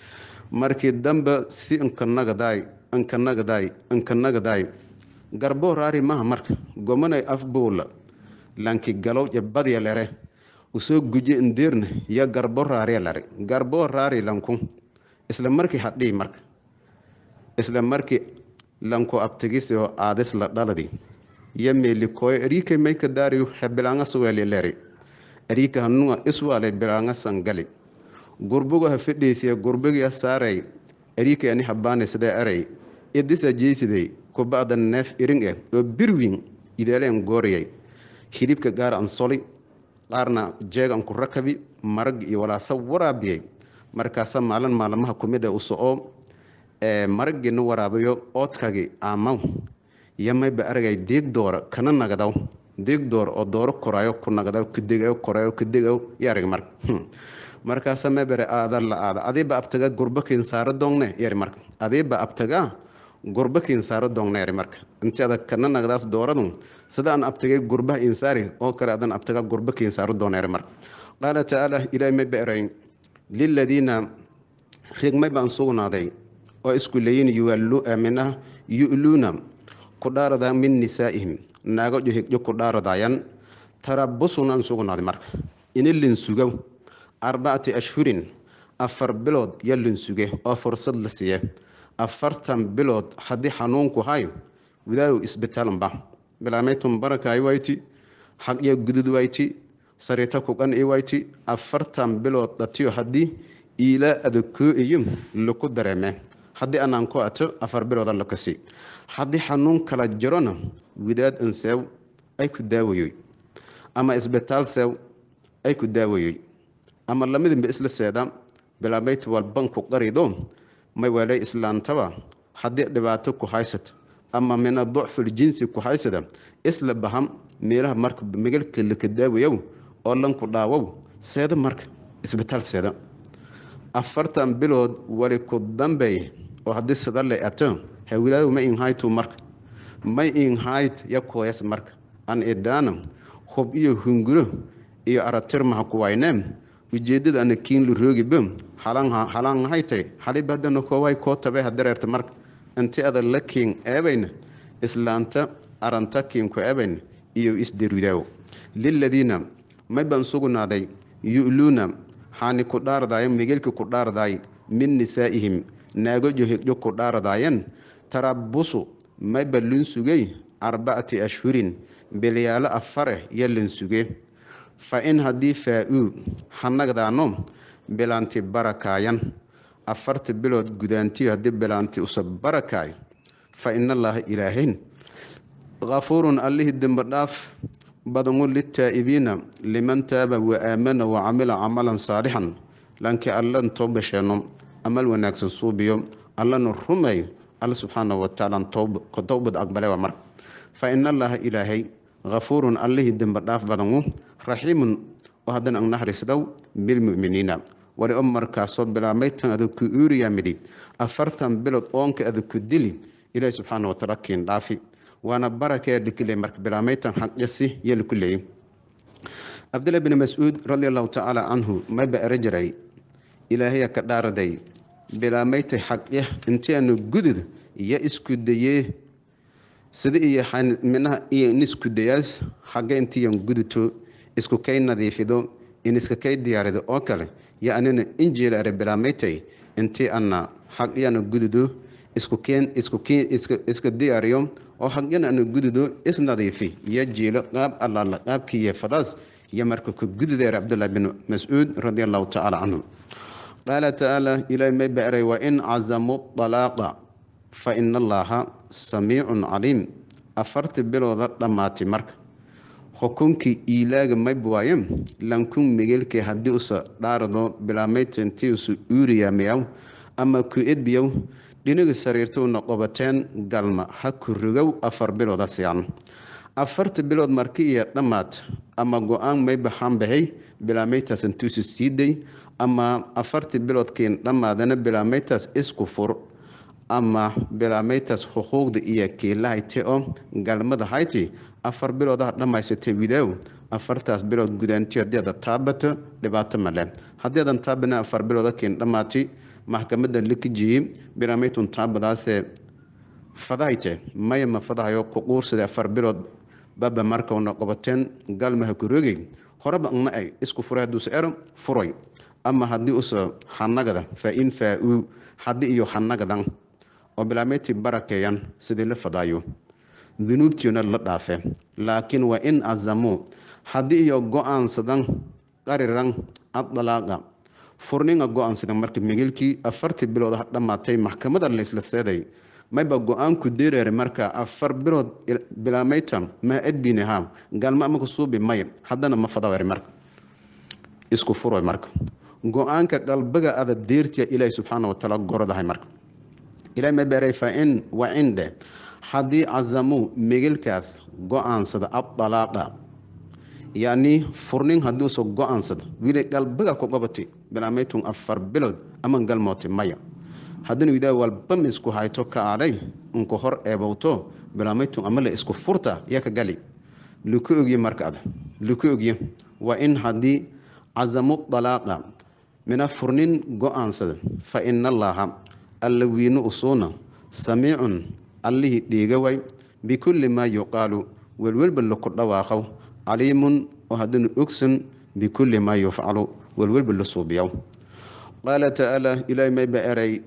S1: markii dambe si ankanagadaay ankanagadaay ankanagadaay garboo raari maha marka gomanay afbuula lanki galow je badya lere usoo guje indeerna ya garbo raariya lare garboo raari lankun isla markii hadhii marka isla markii lanku abtigis oo aadis la dhaladi ya meelikooyo ariika mayka daariyu he bilaanga suweeli leri ariika hanunga iswaale bilaanga sangali gurbuga ha fidhiisiya gurbigiya saaray ariika ani habaane sidee eray idisa jeysiday kuba'da neef iring eh oo birwin ideeleen gooriyay hilibka gaar an soli qaarna jeeg an ku rakabi marag iyo walaasa waraabiyay markaasa maalin maalmaha kumida u soco maraggiina waraabayo oodkagi aamaw yamayba aragay deeg doora kana nagadaw deeg door oo dooro koraayo ku nagadaw kadegayo koraayo kadegaw yarig marka markaasa mabere aada la aada adiiba abtaga gurbakiin saaro doongne yari marka adiiba abtaga gurbakiin saaro doongne yari marka inti ada kana nagadaas dooradu sida aan abtagay gurbaha insaari oo kale adan abtaga gurbakiin saaro doona yari marka qaala tacaala ilaahay mayba eray liladiina rigmay baan sugnaaday oo isku leeyin yuminah yu'luuna ku dhaaradaa min nisaa'ihim naago johigjo ku dhaaradaayan tarabusun aan sugnaaday marka ini linsugow arbacati ashhurin afar bilood ya linsuge oo fursad la siiye afartan bilood haddii xanuunku hay widaadow isbitaalanba bilaameytun barakaay wayti xaqya gudud wayti sariita kuqan i wayti afartan bilood dhatiyo haddii iilaa adakoo iyo laku dareeme haddii anaan ku ato afar bilooda lakasi haddii xanuun kala jirona widaad anseew ay ku daawayoy ama isbitaal seew ay ku daawayoy ama lamidinba isla seeda bilaameyt walbanku qarido may weelay islaantaba haddii dhibaato ku haysato ama mina docful jinsi ku haysada isla baham meelaha marka megalka laka daawayow oo lanku dhaawow seeda marka isbitaal seeda afartan bilood wali ku dambeey oo haddii sida la ato hawilaadow ma inhaytu marka may inhayt ya kooyas marka an idaana hub iyo hunguro iyo aratirmaha kuwayne ujeedada ana kiin lu roogiba halaan haytay xaliba haddana kooway koo tabe hadareerta marka inti ada la kiin eebayna islaanta aranta kiinku eebayna iyo isdarudaawo liladiina may baan sugnaaday yu'luuna xaani ku dhaardaaya migelka ku dhaardaay min nisaa'ihim naago johigjo ku dhaardaayan tarabusu mayba linsugey arbacati ashhurin bilyaalo afare yo linsuge fa in haddii faa-uu hanagdaano bilaanti barakaayan afarta bilood gudaantiyo haddii bilaanti usa barakaay fa inallaaha ilaahayn kafuurun allihii dembi dhaaf badangu litaa'ibiina liman taaba wa aamana wa camila camalan saalixan laakiin allan toobasheeno amal wanaagsan suubiyo allana rumeeyo alla subxaana watacaala towbad aqbale waa marka fa in allaha ilaahay hafuurun allihii dembe dhaaf badanu raxiimun oo haddana ang naxariisdow bilmu'miniina wali o markaasoo bilaabmaytan adag ku uuriyaa midi afartan bilood oonka adag ku dili ilaahi subxaana watacaala kiin dhaafi waana barakee likiley marka bilaabmaytan xaqyasi iyo liku leeyay cabdillah bni mascuud radi allahu tacaala canhu mayba ero jiray ilaahaya ka dhaaraday bilaabmaytay xaqya intiaanu gudud iyo isku dayee sida iyo minaha iyo nisku dayaas xagga intiiyan guduto isku kay nadiifido in iska kay diyaarido oo kale yo anina injiil are bilaabmaytay intii ana xaqyana gududo iskukeen iskukeen iska diyaariyo oo xaqyana ana gududo isnadiifi iyo jiilo qaab allaala qaabkiiyo fadaas iyo marka ku gududeer cabdullah bin mascuud radi allahu tacaala canhu qaala tacaala ilaahi may ba'ray wa in cazamu dalaaqa fa ina allaha samiicun caliim afartii bilooda dhammaatay marka xukunkii iilaaga mayb waaye lankun migelkii haddii usa dhaarado bilaabmaytantii usa uuriyaamayaw ama ku edbiyow dhiniga sariirtuuna qobateen galma ha ku rogow afar bilooda siyan afarta bilood marki iyo dhammaad ama go-aan mayba xanbahay bilaabmaytaas intuusa siiday ama afartii biloodkiin dhammaadana bilaabmaytaas isku fur ama bilaabmaytaas xuquuqda iyo kiilahayte oo galmada hayti afar biloodaha dhammaysatay widaaw afartaas bilood gudaanti haddii ada taabato dhibaato male haddii adan taabana afar bilooda kiin dhammaati maxkamada lakijiyey bilaabmaytun taabadaasee fadahayte maya ma fadahayo ku quursada afar bilood baba markauna qobateen galmaha kurogey horeba na ay isku furay hadduusa ero furay ama haddii usa xanagada fa in faa-uu haddii iyo xanagadan oo bilaabmaytii barakeeyan sidii la fadaayo dunuubtiina la dhaafe laakiin waa in azamuu haddii iyo go-aansadan qariran addalaaqa furninga go-aansadan marka migilkii afartii bilood dhammaatay maxkamada laysla seeday mayba go-aanku dereere marka afar bilood bilaabmayta ma edbinaha gaalma amaka suubi may haddana ma fadawere marka isku furo marka go-aanka qalbiga ada deertiya ilaahi subxaana watacaala gorodahay marka ilahi ma beeray fa in wa cindhe haddii cazamuu migilkaas go-aansada addalaaqa yacni furnin haddii usa go-aansada wili qalbiga ku qabatay bilaabmaytun afar bilood ama galmootay maya haddana widaa walbama isku hayto ka aaday unka hor eebowto bilaabmaytun ama la isku furta yaa ka gali luku ogye marka ada luku ogye waa in haddii cazamu dalaaqa mina furnin go-aansada fa ina allaaha alla wiino usuuna samiicun allihii dhiiga way bikulli maa yuqaalu welwelba laku dhawaaqow caliimun oo haddana ogsan bikulli maa yufcalu welwelba la suubiyow qaala tacaala ilaahi mayba eray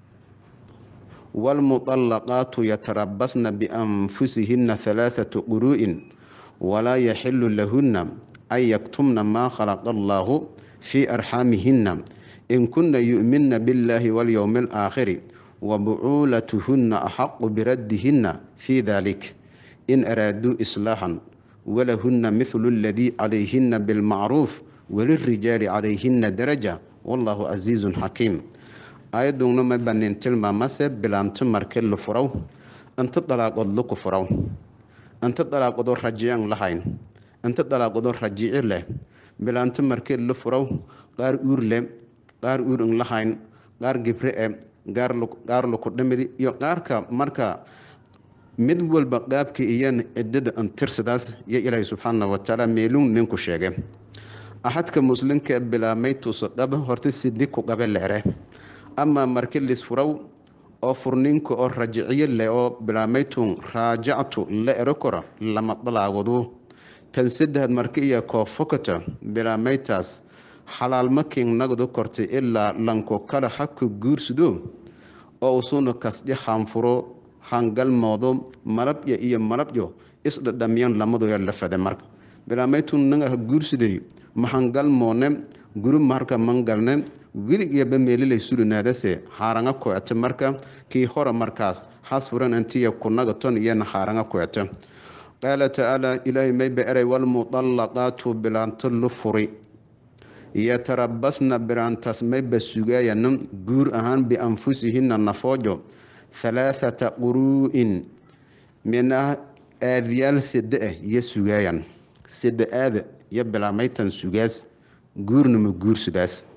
S1: waalmuطallaqaatu yatarabasna bianfusihina halaaثatu quru'in walaa yaxilu lahunna an yaktumna maa khalaqa allaahu fii arxaamihina in kuna yu'minna biاllaahi walyowmi alaakhiri wabucuulatuhunna axaqu biraddihinna fii dalik in araaduu islaaxan walahunna mithlu aladii calayhina bilmacruuf walirijaali calayhina daraja wallahu casiizun xakiim aayaduna ma banin tilmaamase bilaanto marke la furaw inta dalaaqood laku furaw inta dalaaqoodoo rajican lahayn inta dalaaqoodoo rajici leh bilaanto marke la furaw qaar uur leh qaar uur in lahayn qaar gibre e qaar laku dhamidi iyo qaarka marka mid walba qaabka iyan ciddada antirsadaas iyo ilaahay subxaana watacaala meelun ninku sheege axadka muslimka bilaabmay tuusa qaba horta sidi ku qabe leere ama marki lisfuraw oo furninka oo rajiciyo leh oo bilaabmaytun raajactu la ero kora lama dalaawado tan saddexaad marki iyo koofokata bilaabmaytaas xalaalmakin nagdu kortay ilaa lanko kale haku guursado oo usuna kasdhi hanfuro hangalmoodo malabya iyo malabyo isdhadhamiyan lamadoya la fade marka bilaabmaytun naga ha guursaday mahangalmoone guri marka mangalne weligiiba meelilay surinaadase haaranga kuete marka kii hore markaas hasfuran intiya kunagaton iyana haaranga kuete qaala tacaala ilaahay mayba eray walmudallaqaatu bilaanto lu furi yatarabasna biraantaas mayba sugaayana guur ahaan bianfusihina nafoojo halaathata quruu'in mina aadayaal sede ah iyo sugaayan sede aada iyo bilaamaytan sugaas guurna ma guursudaas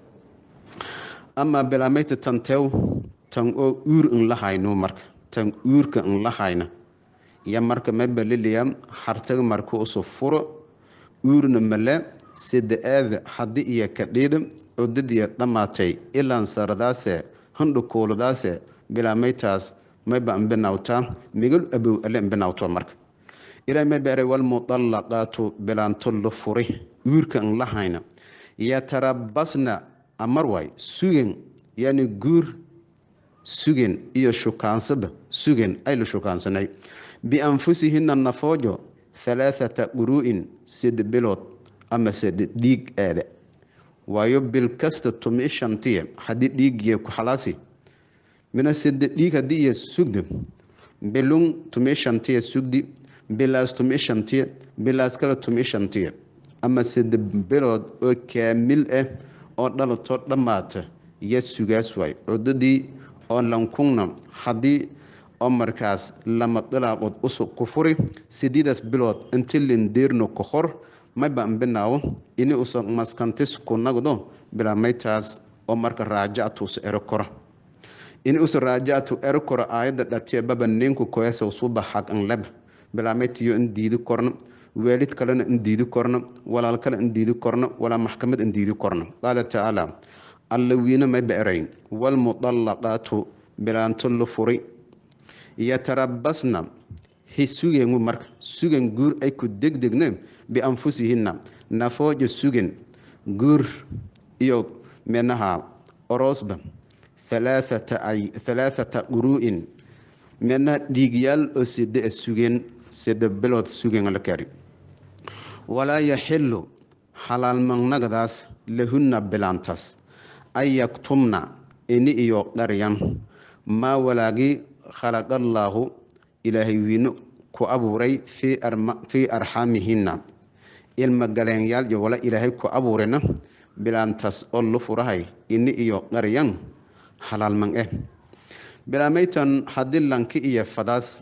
S1: amaa bilaamayta tan teew tan oo uur in la hayno marka tan uurka in la hayna iyo marka mayba liliya hartaga marka usu furo uurna male sede aada haddi iyo kadhiida cudadiya dhammaatay ilaan saradaase handhukuuladaase bilaamaytaas mayba ambinawtaa migal abow ale ambinawto marka ilaa mayba eray walmudallaqaatu bilaanto la furi uurka in la hayna yatarabasna amar waay sugen yani guur sugen iyo shukaansaba sugen ay la shukaansanay bianfusihina nafoojo halaathata quruu'in sed bilood ama sed dhiig aada waayo bil kasta tumi shantiya haddii dhiigiya ku xalaasi mina sede dhiig haddii iya sugda bilun tumi shantiya sugdi bilaas tumi shantiya bilaas kale tumi shantiya ama sede bilood oo kaamil ah oo dhalato dhammaata iyo sugaas waay cudadii oo lankungna haddii oo markaas lama dilaaqood usug ku furi sideedaas bilood inti lindeerno ka hor mayba ambinaawo ini usa maskantis ku nagdo bilaamaytaas oo marka raajactuusa ero kora ini usa raajactu ero kora aayadda dhatiya baba ninku koyasa usuba xaq an leba bilaamaytiyo in diidi korna waalid kalena in diidi korna walaal kale in diidi korna walaa maxkamad in diidi korna qaala tacaala alla wiina mayba eray walmudallaqaatu bilaanto la furi yatarabasna hi sugengu marka sugen guur ay ku degdegne bianfusihina nafooja sugen guur iyo menaha oroosba halaathata quruu'in mena dhiigyaal oo sede a sugeen sede bilood sugen la kari walaa yaxilu xalaalmagnagadaas lahunna bilaantaas an yaktumna ini iyo qaryan maa walaagii khalaqallaahu ilaahay wiino ku abuuray fii arxaamihina ilma galeenyaal iyo wala ilaahay ku abuurina bilaantaas oo lu furahay ini iyo qaryan halaalman eh bilaamaytan haddii lanki iyo fadaas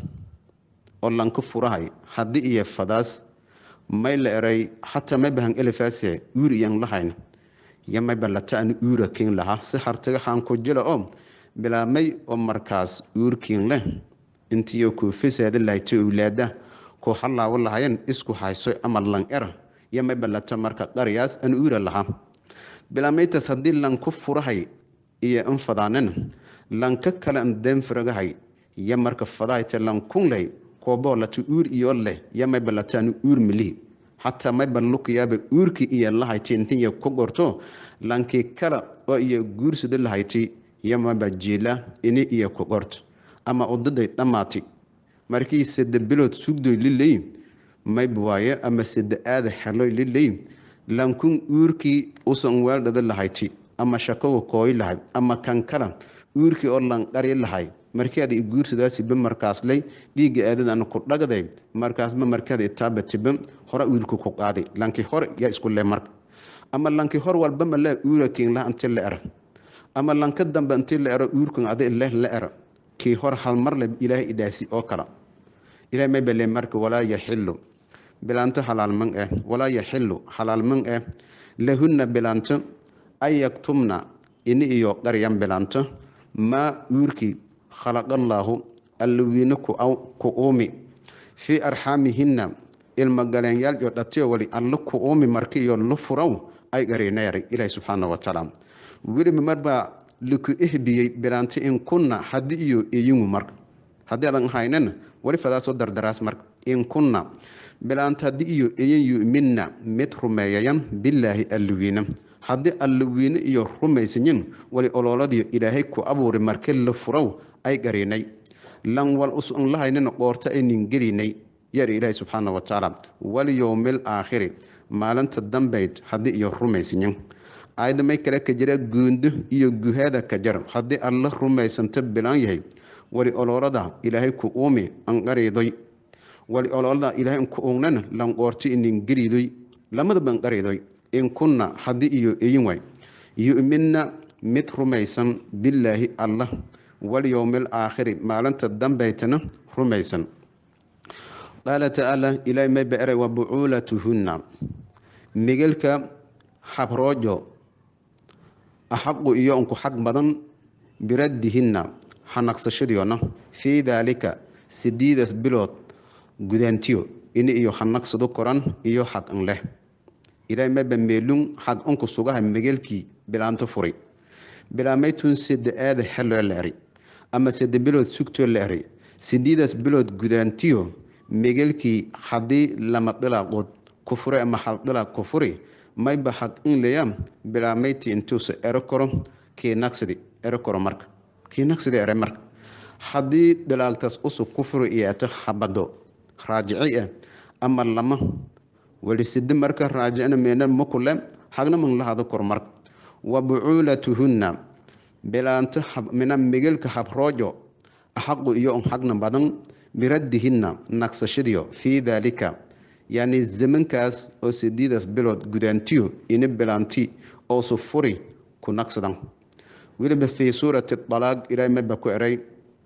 S1: oo lanka furahay haddii iyo fadaas may la eray xataa may bahan elefaase uur iyan lahayn iyo mayba lataani uura kiin lahaa si hartaga xaanku jila oo bilaamay oo markaas uurkiin leh intiyo kuu fasaada lahaytay owlaada kuu halaawo lahayen isku hayso ama lan era iyo mayba lata marka qariyaas an uura lahaa bilaamaytaas haddii lanku furahay iyo in fadaanina lanka kale an deenfaragahay iyo marka fadahayta lankunley kooboo lata uur iyo leh iyo mayba lataani uur milihi xataa mayba lukayaaba uurkii iyo lahayti intiya ku gorto lankii kale oo iyo guursada lahayti iyo mayba jiila ini iyo ku qorto ama udaday dhammaatay markii sade bilood sugdoy liley mayba waaye ama sade aada xeloy liley lankun uurkii usan weeldhada lahayti ama shakaga kooy lahay ama kan kala uurkii oo lanqari lahay markeeda i guursadaasiba markaasley dhiigga aadadana ku dhagday markaasba markeeda itaabatiba hore wiilku ku qaaday lanki hore yaa isku le marka ama lanki hor walba malaa uurakiin lah inti la era ama lanka dambe inti la ero uurkan adi leh la era kii hor halmar le ilaahay idhaasi oo kala ilahay may bale marka walaa yaxilu bilaanto halaalman eh walaa yaxilu halaalman eh lahunna bilaanto an yaktumna ini iyo qaryan bilaanto maa uurkii khalaqallaahu alla wiine ku uumi fii arxaamihina ilma galeenyaal iyo dhatiyo wali alla ku uumi marki iyo lu furaw ay garinayar ilaahi subxaana wa tacaala weliba marbaa liku ihbiyey bilaanti in kunna haddi iyo eyingu marka haddii adan haynana wali fadaasoo dardaraas marka in kunna bilaanta haddii iyo eyin yu'minna mid rumeeyayan bilaahi alliwiina haddii alliwiine iyo rumaysayin wali ololadiyo ilaahay ku abuuri marki la furaw ay garinay lan wal usun lahaynina qoorto aynin gelinay yar ilaahi subxaana wa tacaala walyowmil aakhiri maalinta dambayd haddii iyo rumaysayin aayadda may kale ka jira guundo iyo guhaada ka jar haddii alla rumaysanta bilaan yahay wali ololada ilaahay ku uumi anqariidoy wali ololada ilaahay ku uugnana lan qoorto inin gelidoy lamadaba anqariidoy in kunna haddii iyo eyin waay yu'minna mid rumaysan billaahi allah walyowmil aakhiri maalinta dambeytana rumaysan qaala tacaala ilaahay may ba eray wa bucuulatuhunna migelka habroojo axaqu iyo unku xaq badan biraddihinna hanaqsashadiyoona fii daalika sideedas bilood gudaantiyo ini iyo hanaqsado koran iyo xaq an leh ilaahay mayba meelun xaq unku sugaha migelkii bilaanto furi bilaamaytun sede aada xeloo la eri ama sede bilood sugtoo la eri sideedas bilood gudaantiyo migelkii haddii lama dhilaaqood ku fure ama hal dhilaaq ku furi mayba xaq in leya bilaameyti intuusa ero karo kii naqsidi ero karo marka kii naqsidi ere marka haddii dhilaagtaas usug ku furi iyeeto habado raajici ah ama lama wali sidi marka raajicina meena makule hagna man lahado kor marka wa bucuulatuhunna bilaanto mina migelka habroojo axaqu iyo un xagna badan biraddihinna naqsashadiyo fii daalika yacni zamankaas oo sideedaas bilood gudaantiyo ini bilaanti oosu furi ku naqsadan weliba fii suurati dalaaq ilaahay mayba ku eray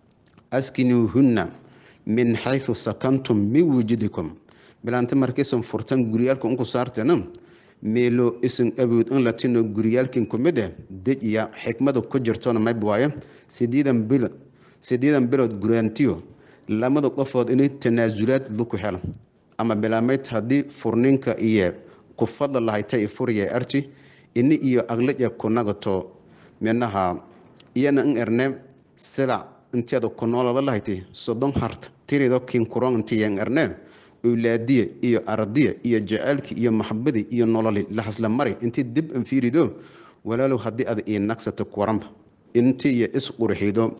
S1: askinuuhunna min xaysu sakantum min wujudikum bilaanti markiisan furtan guryaalka unku saartana meelo isan awood in latino guryaalkin kumid eh dejiya xikmada ku jirtona mayb waaye sideedan bil sideedan bilood gudaantiyo lamada qofood inay tanaasulaad laku helo ama bilaameyd haddii furninka iyo ku fadla lahayta furiya arti ini iyo aglaja ku nagato minaha iyana in erne silac inteeda ku noolada lahaytay soddon harta tirido kinkuron intiyan erne owlaadiya iyo aradiya iyo jaceylki iyo maxabadii iyo nololi lahasla mari intii dib an fiirido walaalow haddii ad ii nagsato kuwaranba inti iyo isqurxido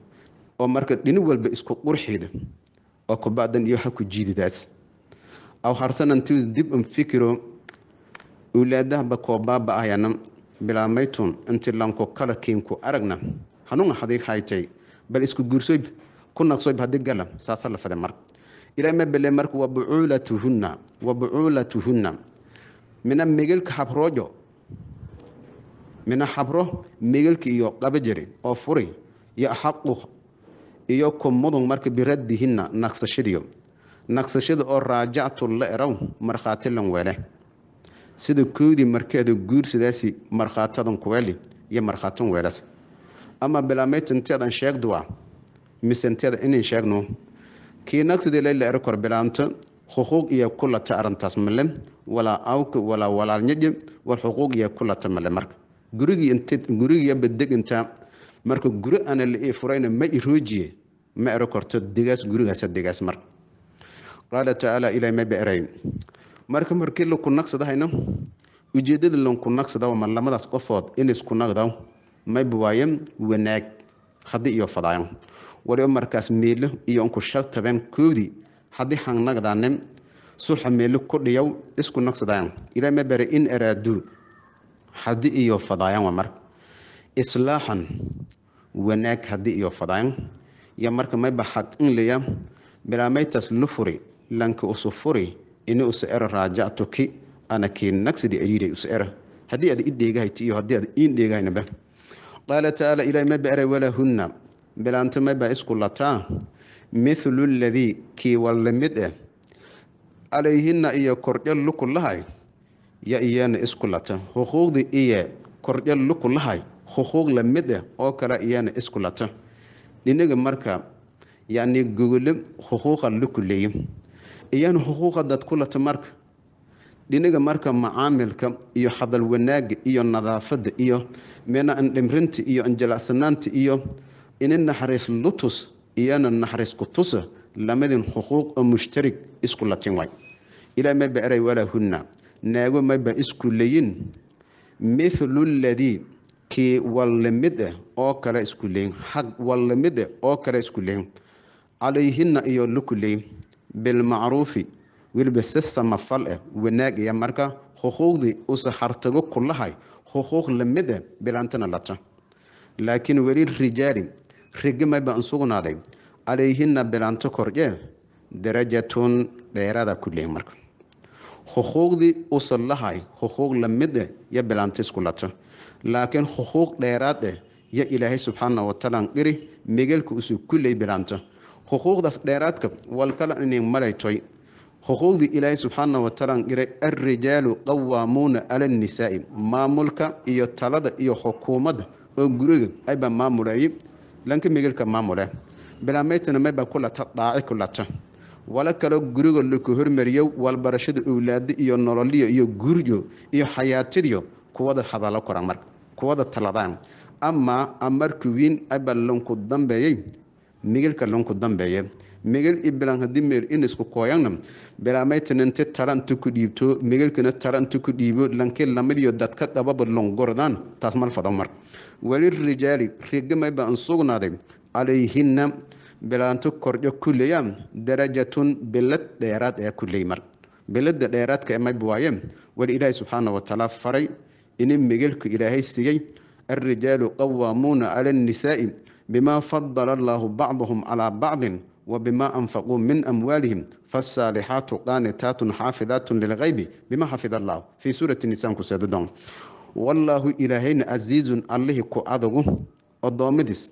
S1: oo marka dhini walba isku qurxiida oo kubacdan iyo ha ku jiididaas aw harsanantidu dib an fikiro owlaadahaba koobaaba ahyana bilaamaytun inti lanko kala kiinku aragna hanuun hadig haytay bal isku guursoyb ku naqsoyb haddii gala saasa la fade marka ilaah ma bele marka wa bucuulatuhunna wa bucuulatuhunna mina migelka habroojo mina habro migelka iyo qaba jiri oo furi iyo axaqu iyo kumudun marka biraddihinna naqsashadiyo naqsashada oo raajactu la eraw markhaati lan weele sida koodii markeeda guursadaasi markhaatadan kuweeli iyo markhaatan weelas ama bilaamaytanteedan sheegduwa misenteeda inin sheegno kii naqsidii layla ero kor bilaanto xuquuq iyo kulata arintaas male walaa awka walaa walaalnyaje war xuquuq iyo kulata male marka gurigii int gurigiiba deginta marka guri ana la ii furayna ma iroojiye ma ero korto degaas gurigaasa degaas marka qaala tacaala ilaah ma beeray marka markii laku naqsadahayna ujeedada lanku naqsada ma lamadaas qofood in isku naqda mayba waaye wanaag haddii iyo fadaayo wali markaas meelo iyo unku shal tabeen koodii haddii hangnagdaanin sulxa meelo ku dhiyaw isku naqsadaayan ilaah ma beeray in araaduu haddii iyo fadaayan waa marka islaaxan wanaag haddii iyo fadaayan iyo marka mayba xaq in leya bilaamaytaas lu furi lanka usu furi ini usa era raajactuki ana kii nagsidi ariiray usa era haddii aad i dheegahayti iyo haddii aad iin dheegahaynaba qaala tacaala ilaah ma beeray walahunna bilaanto mayba isku lataa mithlu ladii kii walla mid ah calayhinna iyo kordhal luku lahay ya iyana isku lata xuquuqdii iyo kordhal luku lahay xuquuq la mid ah oo kale iyana isku lata dhinaga marka yacni gogolo xuquuqa luku leeyo iyana xuquuqa dad ku lata marka dhinaga marka macaamilka iyo hadal wanaaga iyo nadaafada iyo meena andhimrinta iyo anjalacsanaanta iyo ini naxariis lutus iyana naxariis ku tusa lamadin xuquuq oo mushtarig isku latin waay ilaa mayba eray walahunna naago mayba isku leyin mithlu ladii kii walla mid ah oo kale isku leyin xaq walla mid ah oo kale isku leyin calayhinna iyo luku leyin bilmacruufi weliba si samafal ah wanaag iyo marka xuquuqdii usa hartago ku lahay xuquuq lamid ah bilaantana lata laakiin weli rijaali rigi mayba an sugnaaday calayhinna bilaanto kordhee darajatun dheerada ku leeyin marka xuquuqdii usan lahay xuquuq lamid eh yo bilaanta isku lata laakiin xuquuq dheeraad eh yo ilaahay subxaana watacaala qiri megelka usu kulley bilaanta xuquuqdaas dheeraadka walkala inin malaytoy xuquuqdii ilaahay subxaana watacaala qiray alrijaalu qawaamuuna cala annisaa'i maamulka iyo talada iyo xukuumadda oo guriga aybaa maamuleeye lanka megelka maamule bilaameytana maybaa ku lata dhaaci ku lata wala kaloo guriga laku hormariyo walbarashada owlaado iyo nololiyo iyo guryo iyo xayaatadiyo kuwada hadalo koran marka kuwada taladaan ama amarka wiin aba lanku dambeeyey migilka lanku dambeeye migil i bilan hadii meel in isku kooyana bilaameytana inti tala inta ku dhiibto migilkana tala inta ku dhiibo lanki lamidiyo dadka qababa longordaan taas mal fado marka wali rijaali rigamayba an sugnaaday calayhina bilaanto kordho kuleya darajatun bilad dheeraad ee kuley mar bilada dheeraadka mayb waaye wali ilaahay subxaana watacaala faray ini migilka ilaahay siiyey alrijaalu qawaamuuna cala annisaa'i bima fadala allaahu bacdahum calaa bacdin وبما أنفقوا من أموالهم فالصالحات قانتات حافظات للغيب بما حفظ الله في سورة النساء كسيدون والله إلهين عزيز الله كأدغو الضامدس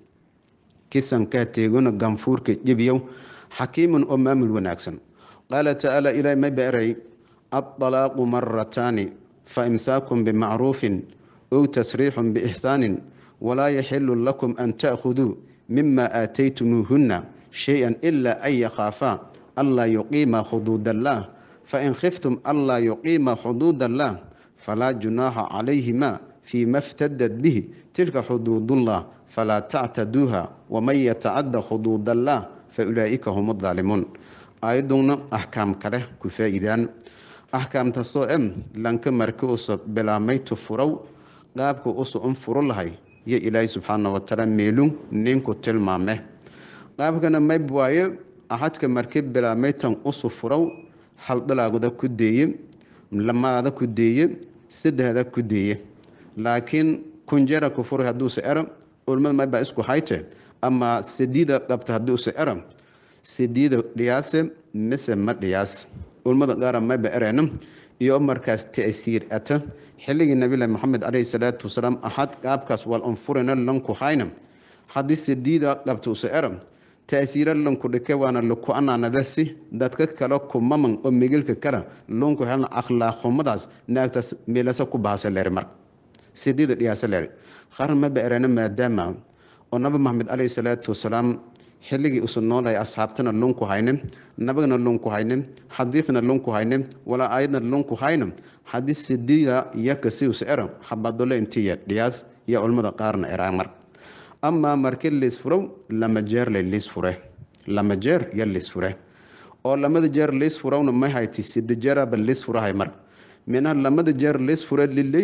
S1: كسان كاتيغون غنفور كجبيو حكيم أمام الوناكسن قال تعالى إلى ما بأري الطلاق مرتان فإمساك بمعروف أو تسريح بإحسان ولا يحل لكم أن تأخذوا مما آتيتموهن شيئا إلا أن يخافا ألا يقيم حدود الله فإن خفتم ألا يقيم حدود الله فلا جناح عليهما فيما افتدت به تلك حدود الله فلا تعتدوها ومن يتعد حدود الله فأولئك هم الظالمون أيضا أحكام كره كفايدان أحكام تسوء لنك مركوس بلا ميت فرو قابك أسو أنفر الله يا إلهي سبحانه وتعالى ميلون نينكو تلمامه qaabkana mayb waaye axadka markib bilaameytan usu furow haldhalaaguda ku deeye lamaada ku deeye saddexda ku deeye laakiin kunjera ku furay hadduuse ero ulmada maybaa isku hayte ama sadiida qabta hadduuse ero sadiida dhiyaase mise ma dhiyaas ulmada qaara mayba erena iyo markaas ta'siir ata xilligii nabilahi maxamed caleyhi salaatu wasalaam axad qaabkaas wal unfurina lanku hayna haddii sadiida qabta use ero taasiira lanku dhike waana laku anaanadasi dadka kale kumaman oo migilka kale lunku helna akhlaaqxumadaas naagtaas meelasa ku bahasa leeri marka sidiida dhiyaasa leeri qaran maba erena maadaama oo nabi maxamed caleyhi salaatu wasalaam xilligii usu noolahay asxaabtana lunku hayne nabagana lunku hayne xadiidna lunku hayne walaa aayadna lunku hayne haddii sidiida yaka si usa era habadole intiya dhiyaas iyo culmada qaarna eraan marka amaa markii liisfurow lama jeer le liisfure lama jeer yo liisfure oo lamada jeer liisfurowna may hayti sida jeeraba liisfurahay mar mina lamada jeer liisfure liley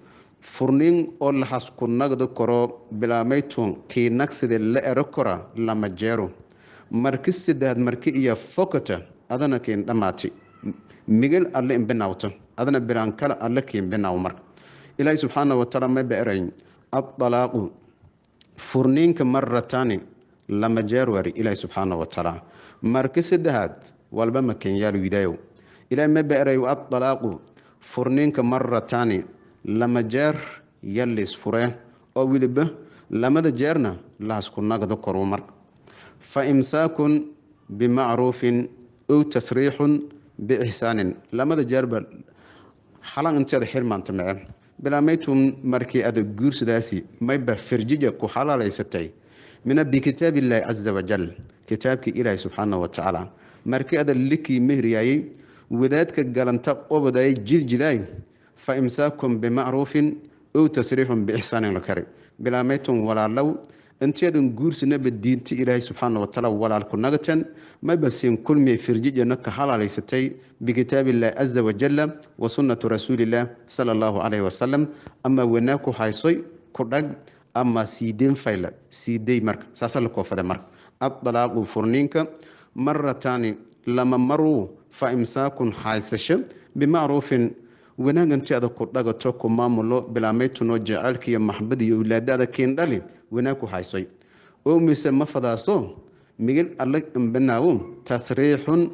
S1: furnin oo laxas ku nagdo koro bilaameytun kii nagside la ero kora lama jeero marki sidaad marki iyo fokata adana kiin dhamaati migel alle imbinawta adana bilaan kale alle kiin binaw mar ilaahi subxaana watacaala may ba eray adalaaqu furniinka marataani lama jeer wari ilaahi subxaana watacaala marki saddexaad walba makenyaal widaayow ilahi ma beeray adalaaqu furniinka marataani lama jeer yalis fure oo weliba lamada jeerna laasku nagdo koru mar fa imsaakun bimacruufin ow tasriixun biixsaanin lamada jeerba xalan inteeda xilmaanta mece bilaameytum markii ada guursadaasi mayba firjija ku xalaalaysatay mina bikitaab illaahi casa wajal kitaabkii ilaahi subxaana watacaala markii ada likii mehriyaayey wadaadka galanta qobodayay jiljilaay fa imsaakum bimacruufin ow tasriixun biixsaanin lakari bilaameytum walaalow inteedan guursanaba diinta ilaahay subxaana watacaala walaalku nagatan mayba siin kulmiya firjijana ka halaalaysatay bikitaabillaahi casa wajala wa sunnatu rasuulillaah sala allahu calayhi wasalam ama wanaag ku haysoy ku dhag ama siideen fayla siidey marka saasa la koofada marka adalaaqu furniinka marataani lama maruu fa imsaakun haysasho bimacruufin wanaagantida ku dhagato ku maamulo bilaameytunoo jaceylka iyo maxbad iyo owlaadada kiindhali wanaag ku haysoy oo mise ma fadaaso migil alle imbinaawo tasriixun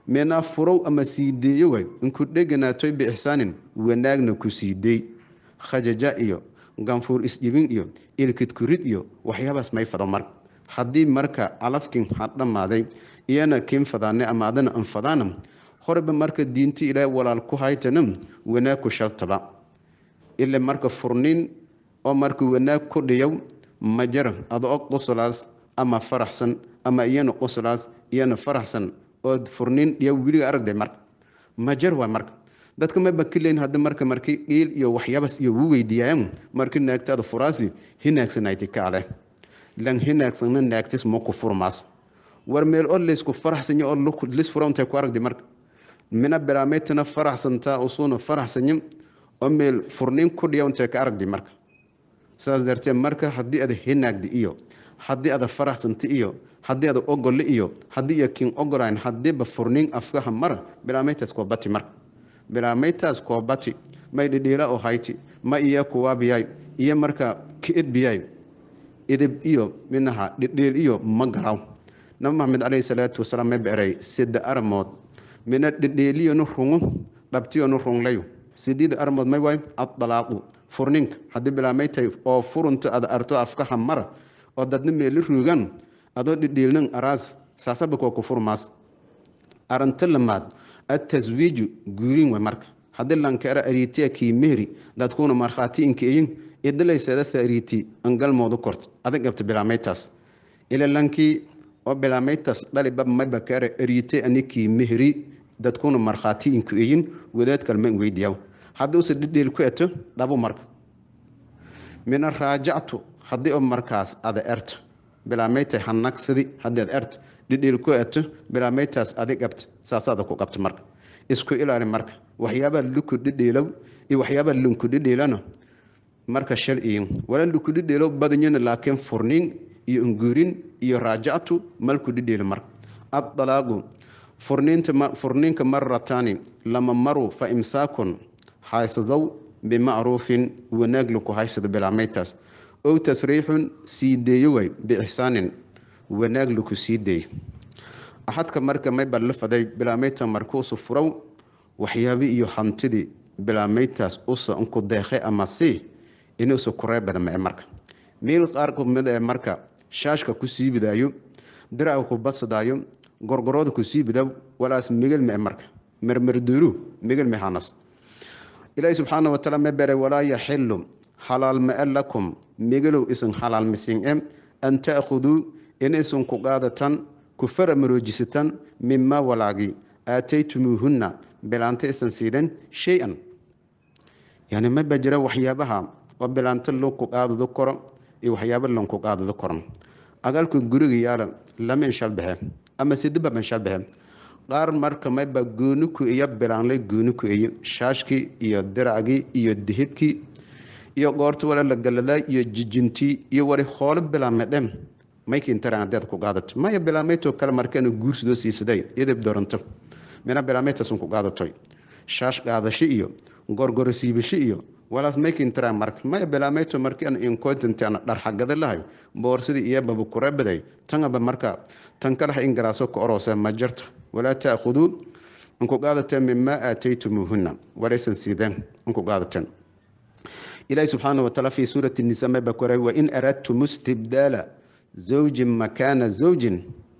S1: meenaa furow ama siideeyo way inku dheganaatoy biixsaanin wanaagna ku siideey khajaja iyo ganfuur isjibin iyo ilkidkurid iyo waxyaabaas may fado mar haddii marka calafkin ha dhammaaday iyana kiin fadaane ama adana anfadaana horeba marka diinta ilaahay walaal ku haytana wanaag ku shartaba ile marka furnin oo marka wanaag ku dhiyow ma jara adoo qosolaas ama faraxsan ama iyana qosolaas iyana faraxsan oo furnin dhiyow weliga aragday marka ma jar waa marka dadka ma bakileyn hadda marka markii dhiil iyo waxyaabas iyo wu weydiiyayaan markii naagtaada furaasi hinaagsanayti kaale lan hinaagsanna naagtis ma ku furmaas war meel oo laysku faraxsanya oo lis furantay ku aragdi marka mina bilaamaytana faraxsantaa usuuna faraxsanya oo meel furnin ku dhiyawntay ka aragdi marka saas darteed marka haddii ada hinaagdi iyo haddii ada faraxsanta iyo haddii ada ogole iyo haddii iyo kin ogolayn haddiiba furnin afkaha mara bilaamaytaas koo bati marka bilaamaytaas koo bati may dhidhiila oo hayti ma iya kuwaabiyay iyo marka kiidbiyay idib iyo minaha dhidhiil iyo ma garaw nabi maxamed caleyhi salaatu wasalaam ma beeray sida aramood mina dhidhiiliyonu rungu dhabtiyonu runglayo sideeda aramood may waay adalaaqu furninka haddii bilaamaytay oo furunta ada arto afkaha mara oo dadna meeli ruugan adoo dhidhiilnan araas saasaba koo ku furmaas arinta lamaad ataswiiju guurin way marka haddii lankeera ariitiya kii mehri dadkuuna markhaati inkeeyin idilayseedasa ariiti angalmoodu kort adag gabta bilaamaytaas ila lankii oo bilaamaytaas dhaliba mayba keera ariite ani kii mehri dadkuuna markhaati inkeeyin wadaad kalma weydiyaw haddii use dhidhiil ku eto dhabu marka mina raajactu haddii oo markaas ada erta bilaamaytay hanagsadi haddii ad erto dhidhiil ku eto bilaamaytaas adi qabta saasaada ku qabta marka isku ilaali marka waxyaabaa luku dhidhiilow iyo waxyaabaa lunku dhidhiilana marka shal iyo wala luku dhidhiilow badanyana laakiin furnin iyo unguurin iyo raajactu malku dhidhiilo marka addalaaqu furninta furninka marataani lama maru fa imsaakun haysadow bimacruufin wanaag laku haysado bilaamaytaas ow tasriixun sii deeyo way biixsaanin wanaag laku sii deeyo axadka marka mayba la faday bilaamayta markuusu furow waxyaabi iyo hantidii bilaamaytaas usa unku deeqe ama si inuusa kuree badan mae marka meel qaar kumid ee marka shaashka ku sii bidaayo diraca ku badsadaayo gorgorooda ku sii bidaw walaas migel mae marka mermerduuru migel mehanas ilaahi subxaana wataala ma bere walaa yaxilu xalaal mae lakum migelow isan xalaal misin e an ta'khuduu in isan ku qaadatan ku fara maroojisatan mimaa walaagi aataytumuuhunna bilaanta isan siidan shay-an yani maba jira waxyaabaha oo bilaanto lonku qaadado koro iyo waxyaaba lonku qaadado koron agalka guriga yaala lama inshalbaxe ama sidibaban shalbaxe qaar marka mayba gooniku iyo bilaanlay gooniku iyo shaashkii iyo diracgii iyo dihibkii iyo goorta wala la galadaa iyo jijintii iyo wali hoolo bilaamedhem maykintaran hadeed ku qaadato maya bilaamayto kale markeena guursidoo siisaday idib doranto mina bilaamaytasun ku qaadatoy shaash qaadasho iyo gorgoro siibasho iyo walaas maykintaran marka maya bilaamayto markeena incontentana dharxagada lahay boorsidii iyo baba kurebaday tangaba marka tan kalaha in garaaso ka oroose ma jarta walaa taakhuduu inku qaadateen mimaa aataytumuuhunna walaysan siideen inku qaadateen ilaahi subxaana wataala fi suurati nisa mayba koray wain aradtum istibdaala zawjin makaana zawjin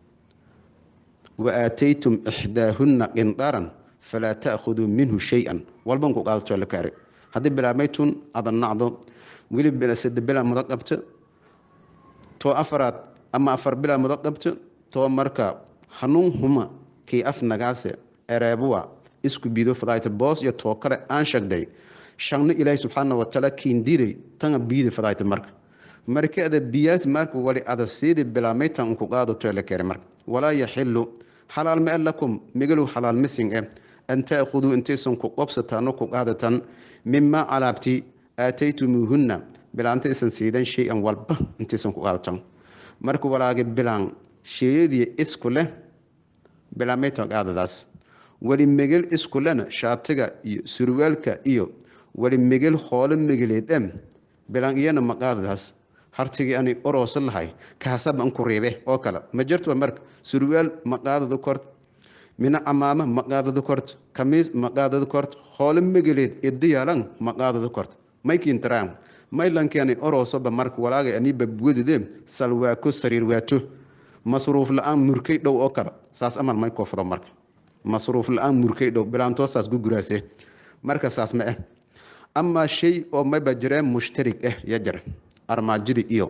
S1: waaataytum ixdaahunna qindaaran falaa taakhuduu minhu shay-an walban ku qaadato la kaare haddii bilaamaytun ada nacdo weli sade bilaa mudo qabto too afaraad ama afar bilaa mudo qabto too marka hanuun huma kii af nagaase ereebuwa isku biido fadaayta boos iyo too kale aan sheegday shaqno ilaahi subxaana watacaala kiindiiday tanga biida fadaayta marka marka ada biyaas marka wali ada siidi bilaamaytan unku qaadato la kere marka walaa yaxilu xalaal ma lakum migalow xalaal misin e an taakhuduu intaysan ku qobsataano ku qaadatan mimaa calaabti aataytumuuhunna bilaanta isan siidan shay-an walba intaysan ku qaadatan marka walaagi bilaan sheeyadii isku leh bilaamaytan qaadadaas wali megel isku lena shaatiga iyo surwaalka iyo wali megel hoolo megeleed em bilaan iyana ma qaadadaas hartigii ani oroosa lahay kaasaba an ku riibe oo kale ma jirto marka surwaal ma qaadado kort mina amaama ma qaadado korto kamiis ma qaadado korto hoole megeleed idiyaalan ma qaadado korto maykiintaraan maylankeeni oroosoba marka walaagay aniiba wedide salwaako sariir waato masruuf la-aan murkay dhow oo kale saas amal may koofdo marka masruuf la-aan murkay dhow bilaantoosaas guguraase marka saas ma ah amaa shay oo mayba jiree mushtarig ah ya jira armaajadii iyo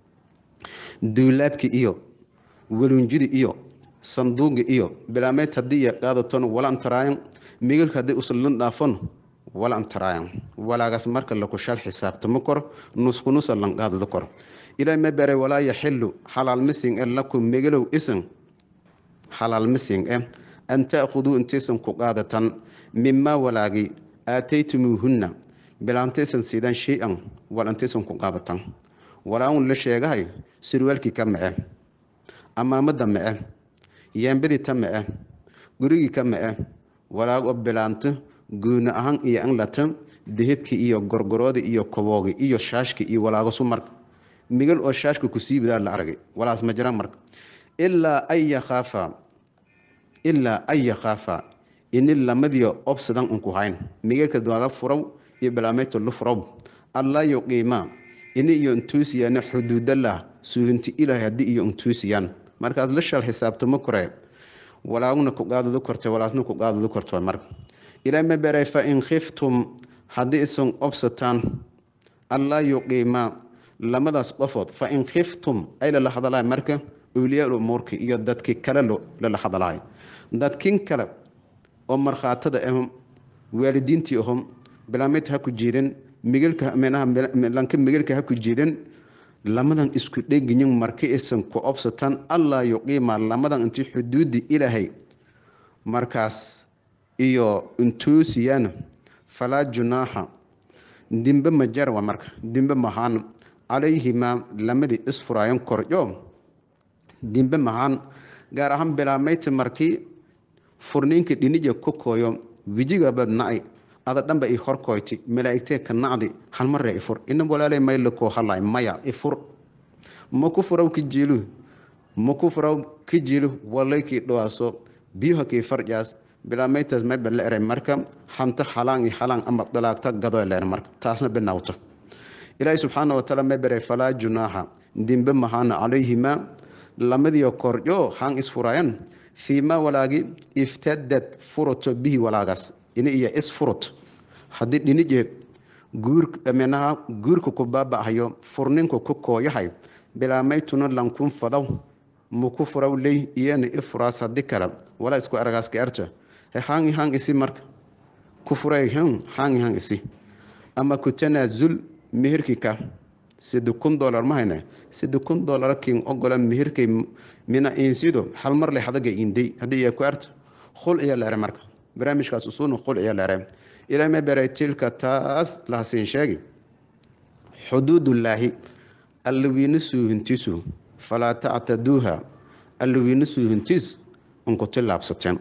S1: duulaabki iyo walunjidi iyo sanduuqi iyo bilaameyd haddii iyo qaadaton wala antaraayan migalka haddii usallan dhaafon wala antaraayan walaagaas marka lakushal xisaabtamo kor nuskunusa lan qaadado kor ilaahay ma baray walaa yaxilu xalaal mising e lakum megalow isan xalaal mising e an ta'khuduu intaysan ku qaadatan mimaa walaagi aataytumuuhunna bilaantaysan siidaan shay-an wal intaysan ku qaadatan walaaun la sheegahay surwaalkii ka mace amaamada mace yeembadii ta mace gurigii ka mace walaag oo bilaanto guuna ahaan iyo anlata dahibkii iyo gorgoroodii iyo koboogi iyo shaashki iyo walaagosu marka migal oo shaashka kusii wadaa la aragay walaas ma jiraan marka ilaa an yakhaafa ilaa an yakhaafa ini lamadiyo obsadan unku hayn migalka dala furaw iyo bilaameyta lu furaw allaa yuqiima ini iyo intuusiyaan xuduudalah suuhinti ilaahay haddii iyo intuusiyaan markaad la shal xisaabtamo kore walaaguna ku qaadado korte walaasna ku qaadado korto marka ilaahay ma beray fa in khiftum haddii isan obsataan allaa yuqiima lamadaas qofood fa in khiftum ay lala hadalaay marka awliyaa umuurka iyo dadkii kale lala hadalaay dadkin kale oo markhaatada ahom waalidiintii ahom bilaamid ha ku jiidan migalka lanka migalka ha ku jiidan lamadan isku dheginyin marka isan ku obsataan allaa yuqiima lamadan intii xuduudi ilaahay markaas iyo intuusiyana falaa junaaxa dimbe ma jarwa marka dimbe mahaan calayhimaa lamadii isfuraayan koryo dimbe mahaan gaar ahaan bilaamayti markii furniinka dhinija ku kooyo wijigaba nacay ada dhanba i horkoyti malaa'igtee ka nacdi halmarre ifur ina walaaley mayla koo halay maya ifur maku furaw ki jiilu maku furaw ki jiilu walaykii dhawaaso biyuha kii farjaas bilaameytaas mayba la eray marka hanto halaan iyo halaan ama dalaagta gadoo leer marka taasna binawta ilaahi subxaana wataala may baray falaa junaaxa dimbe mahaana calayhimaa lamadiyo koryo haan isfurayan fiimaa walaagi iftadad furato bihi walaagaas ini iyo isfurut haddii dhinije guurminaha guurka ku baaba'hayo furninku ku kooyahay bilaamaytuna lankun fadaw muku furaw ley iyana ifuraas haddii kale walaa isku aragaaska arta haangi haan isi marka ku furay haangi haan isi ama ku tanaazul meherkika sida kun dolar ma hayne sida kun dolar kin ogola meherkay mina insido hal mar le hadaga indey haddii iya ku arta khul iya leere marka barnaamijkaas usuuna khul iya leere ilaa ma baray tilka taas lahasiin sheegi xuduudullaahi alliwiina suuhintiisu falaa tactaduuha alliwiina suuhintiis unku tillaabsateen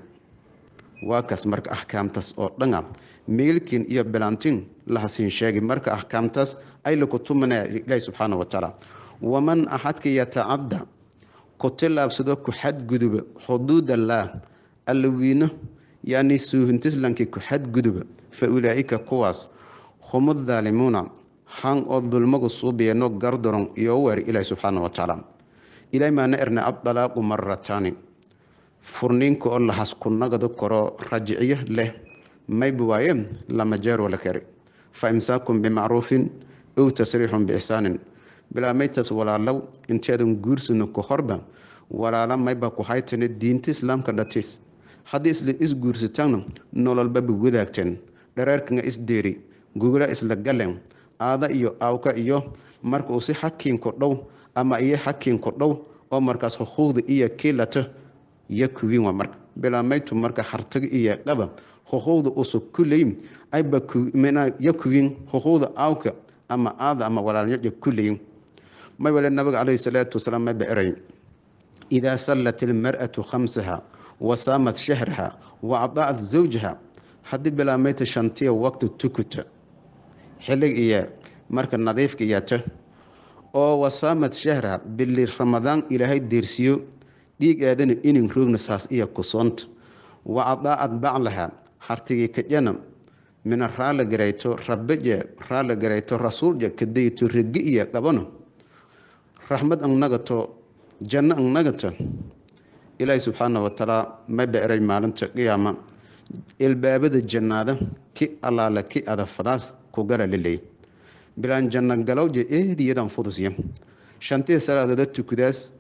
S1: waa kaas marka axkaamtaas oo dhana meelkin iyo bilaantin lahasiin sheegi marka axkaamtaas ay laku tumanaya ilaahi subxaana wa tacaala waman axadka yatacadda ku tillaabsado ku xadguduba xuduudallaah alliwiina yani suuhintislankii ku xadguduba fa ulaa'ika kuwaas humu daalimuuna han oo dulmagu suubiyeeno gardaron iyo weeri ilaahi subxaana wa tacaala ilaahi maana erna addalaaqu marataani furniinka oo lahas ku nagado karo rajiciyo leh mayba waaye lama jeer wala kari fa imsaakun bimacruufin ow tasriixun biixsaanin bilaamaytaas walaalow inteedan guursano ku horba walaala mayba ku haytane diinta islaamka dhatiis haddii isla isguursataanna nololbaba wadaagteen dhareerkanga isdeeri gugula isla galeen aada iyo aawka iyo marka uu si xakiinku dhow ama iyo xakiinku dhow oo markaas xuquuqda iyo kiilata iyo kuwiin waa marka bilaamaytu marka hartaga iyo qaba xuquuqda usug kuleyin ayba yo kuwiin xuquuqda aawka ama aada ama walaalnyoja kuleyin may wale nabiga calayhi salaatu wasalaam mayba eray idaa sallat ilmar'atu khamsaha wasaamat shahraha wa adaacat zawjaha haddii bilaamayta shantiya waqti tukuta xillig iyo marka nadiifka iyata oo wasaamat shahraha bili ramadaan ilaahay deersiyo dhiig aadana inin roogna saas iyo kusoonta wa adaacad baclaha hartigii kajana mina raala garayto rabaje raala garayto rasuulja kadayto regi iyo qabano raxmad ang nagato janno ang nagata ilaahi subxaana watacaala ma beeray maalinta qiyaama ilbaabada jannaada ki allaala ki adafadaas ku gara liley bilaan janno galowja eediyadan fudusya shantii salaadooda tukudaas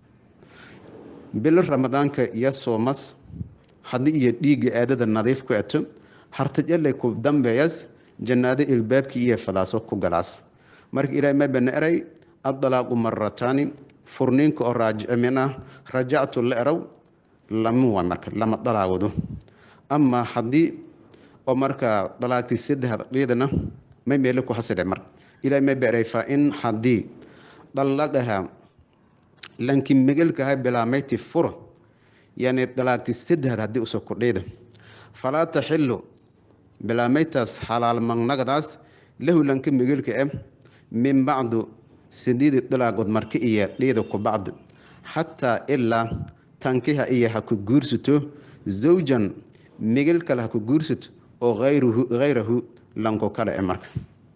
S1: bilo ramadaanka iyo soomas haddii iyo dhiigga aadada nadiif ku eto hartajallay ku dambeeyas jannaado ilbaabkii iyo fadaaso ku galaas marka ilaahay ma bana eray addalaaqu marataani furniinka oo raajmin ah rajactu la erow lama waa marka lama dalaawado ama haddii oo markaa dalaagtii saddexda dhiidana may meelo ku hasidhe marka ilaahay ma beeray fa in haddii dallaqaha lanki megelkaha bilaameyti fura yani dalaagti saddexda haddii uso kudhiida falaa taxilu bilaameytaas xalaal magnagadaas lahu lanka megelka e min bacdu sideedi dalaagood marka iyo dhiida ku bacdi xataa ilaa tankiha iyo ha ku guursato zawjan megel kale ha ku guursato oo hayrahu lanko kale e marka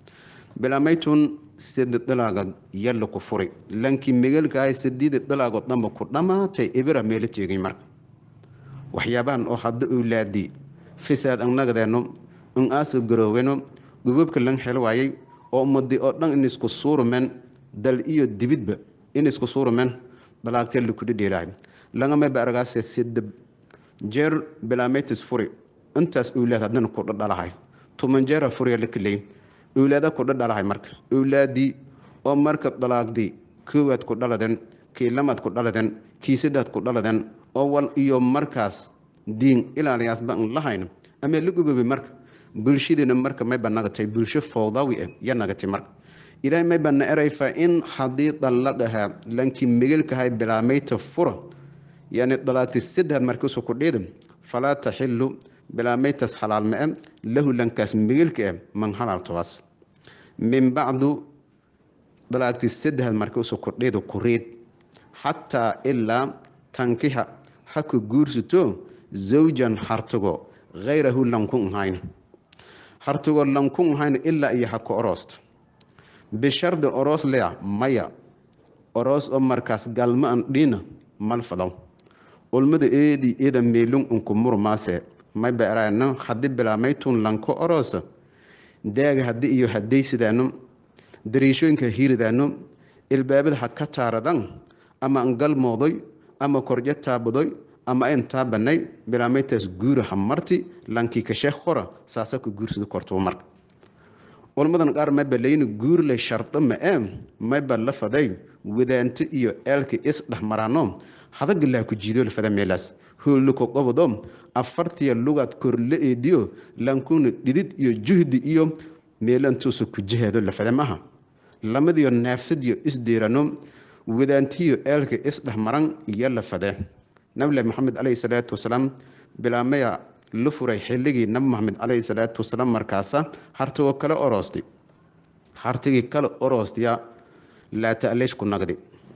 S1: bilaameytun sedi dalaagood yalla ku furi lankii megelkaah sideedi dalaagood dhanba ku dhammaatay ibira meelo teegay marka waxyaabahan oo hadda owlaadi fisaad annagadeeno in aasa garooweno gubabka lan xel waayay oo ummadii oo dhan in isku suurumen dal iyo dibidba in isku suurumen dalaagtee lakudhidheelahay langama baaragaase sidab jeer bilametis furi intaas owlaad haddana ku dhadhalahay tuman jeera furiya lakaley owlaada ku dhadhalahay marka owlaadii oo marka dalaagdii koowaad ku dhaladen kii lamaad ku dhaladen kii saddaad ku dhaladen oo wal iyo markaas diin ilaaliyaasba an lahayn ama la gubabay marka bulshadiina marka mayba nagatay bulsho fowdawi ah ya nagatay marka ilaahay mayba na eray fa in haddii dallaqaha lankii megelkahay bilaameyta fura yani dalaagti saddex markiisu ku dhiida falaa taxilu bilaameytas xalaal ma-e lahu lankaas megelka ah man halaaltobaas min bacdu dalaagti saddex markiisu ku dhiida ku riid xataa ilaa tankiha ha ku guursato zawjan hartigo hayrahu lankun ahayn hartigo lankun ahayn ilaa iyo ha ku oroosto bishardi oroos lea maya oroos oo markaas galma an dhiina mal fadaw ulmada eedii eeda meelun unku murmaase may beeraana haddi bilaameytun lanko oroosa daaga haddi iyo hadday sidaano dariishooyinka hiiridaano ilbaabada ha ka taaradan ama an galmoodoy ama korjo taabadoy ama ayn taabanay bilaameytaas guura ha marti lankii kasheekh hora saasa ku guursada kortuba marka ulmadan qaar mayba layni guurlay shardo ma-ee mayba la faday wadaanto iyo eelka is dhexmaraano hadagilaa ku jiidool fada meelaas hoolluko qobodo afartiya lugaad korla eediyo lankuna dhidid iyo juhdi iyo meelantuusa ku jihaado la fada maaha lamadiyo neefsadiyo isdeerano wadaantiyo eelka isdhexmaran iyo la fade nabilahi maxamed caleyhi salaatu wasalaam bilaamaya la furay xilligii nabi maxamed caleyhi salaatu wasalaam markaasa hartigoo kale oroostay hartigii kale oroostiya laata'leesh ku nagdi